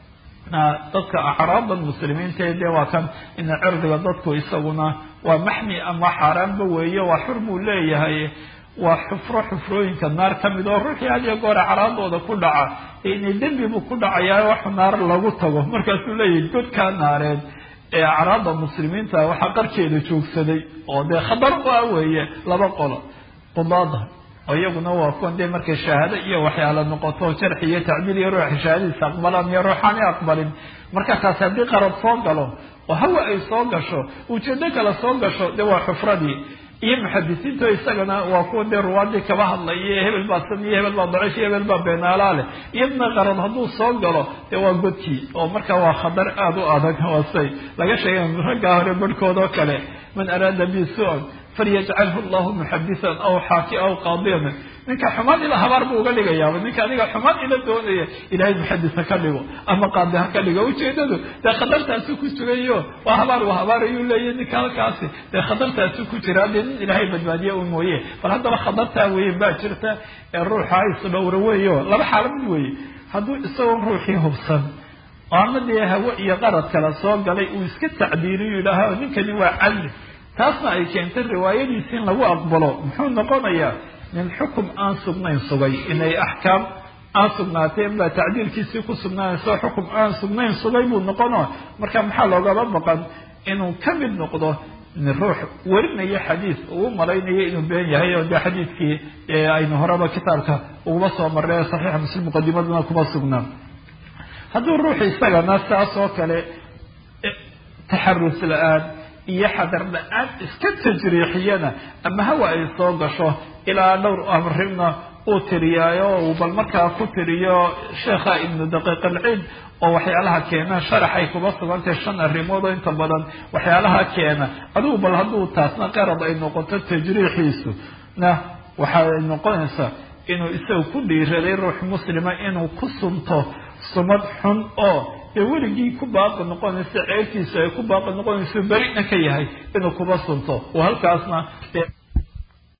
B: dadka acraabda muslimiinta dee waa kan ina cirdiga dadku isaguna waa maxmi ama xaaraanba weeye waa xur buu leeyahay waa xufro xufrooyinka naar ka mid oo ruuxii had iyo goor acraadooda ku dhaca inay dembi buu ku dhacayaa wax naar lagu tago markaasuu leeyahay godkaa naareed ee acraabda muslimiinta waxaa qarkeeda joogsaday oo dee khatar u ah weeye laba qolo qudaada oo iyaguna waa kuwan dee markay shahaado iyo waxyaala noqoto jarxi iyo tacdiil iyo ruuxa shahaadadiisa aqbalaan iyo ruuxaani aqbalin marka taas haddii qarad soo galo oo hawa ay soo gasho ujeedo kale soo gasho dee waa xufradii iyo muxadisiinto isagana waa kuwa dee ruwaadii kaba hadlaya hebel baa san iyo hebel baa daciif iyo hebel baa beenaalaa leh iyadna qarad hadduu soo galo dee waa godkii oo marka waa khatar aada u adag wasay laga sheegay raggaa hore barhkood oo kale man araada bi su-an falyajcalhu llahu muxadisan aw xaaki aw qaadiyan ninka xumaan ila habaar buu uga dhigayaaba ninka aniga xumaan ila doonaya ilahay muxadis ha ka dhigo ama qaadi ha ka dhigo ujeedadu dee khatartaasu ku sugayo waa habaar waa habaar ayuu leeyahy ninka halkaasi dee khatartaasu ku jira dee nin ilaahay badbaadiye u mooye bal haddaba khatartaa weeye baa jirta ee ruuxa isdhowra weeyo laba xaalo mid weeye hadduu isagoo ruuxii hubsan oo ama dee hawo iyo qarad kale soo galay uu iska tacdiiriyo yidhaaha ninkani waa cadli taasna ay keentay riwaayadiisi in lagu aqbalo muxuu noqonayaa min xukum aan sugnayn sugay inay axkaam aan sugnaateen baa tacdiilkiisii ku sugnaanayso xukum aan sugnayn sugay buu noqono marka maxaa loogaba baqan inuu ka mid noqdo ruux werinayo xadiis uu malaynayo inuu been yahay oo dee xadiidkii aynu horeba kitaabka uguma soo marray saxiixa muslim muqadimaduna kuma sugnaan hadduu ruuxu isagana saas oo kale taxarus la-aan iyo xadar la-aan iska tajriixiyana ama hawa ay soo gasho ilaa dhowr amrina uu tiriyaayo uu bal markaa ku tiriyo sheekha ibnu daqiiq alciid oo waxyaalaha keena sharaxay kuba sugantay shan arrimood oo inta badan waxyaalaha keena adigu bal hadduu taasna qarad ay noqoto tajriixiisu na waxay noqonaysaa inuu isaga ku dhiiraday ruux muslima inuu ku sunto sumad xun oo dee weligii ku baaqi noqonaysa ceebtiisa ay ku baaqi noqonayso berina ka yahay inuu kuba sunto oo halkaasna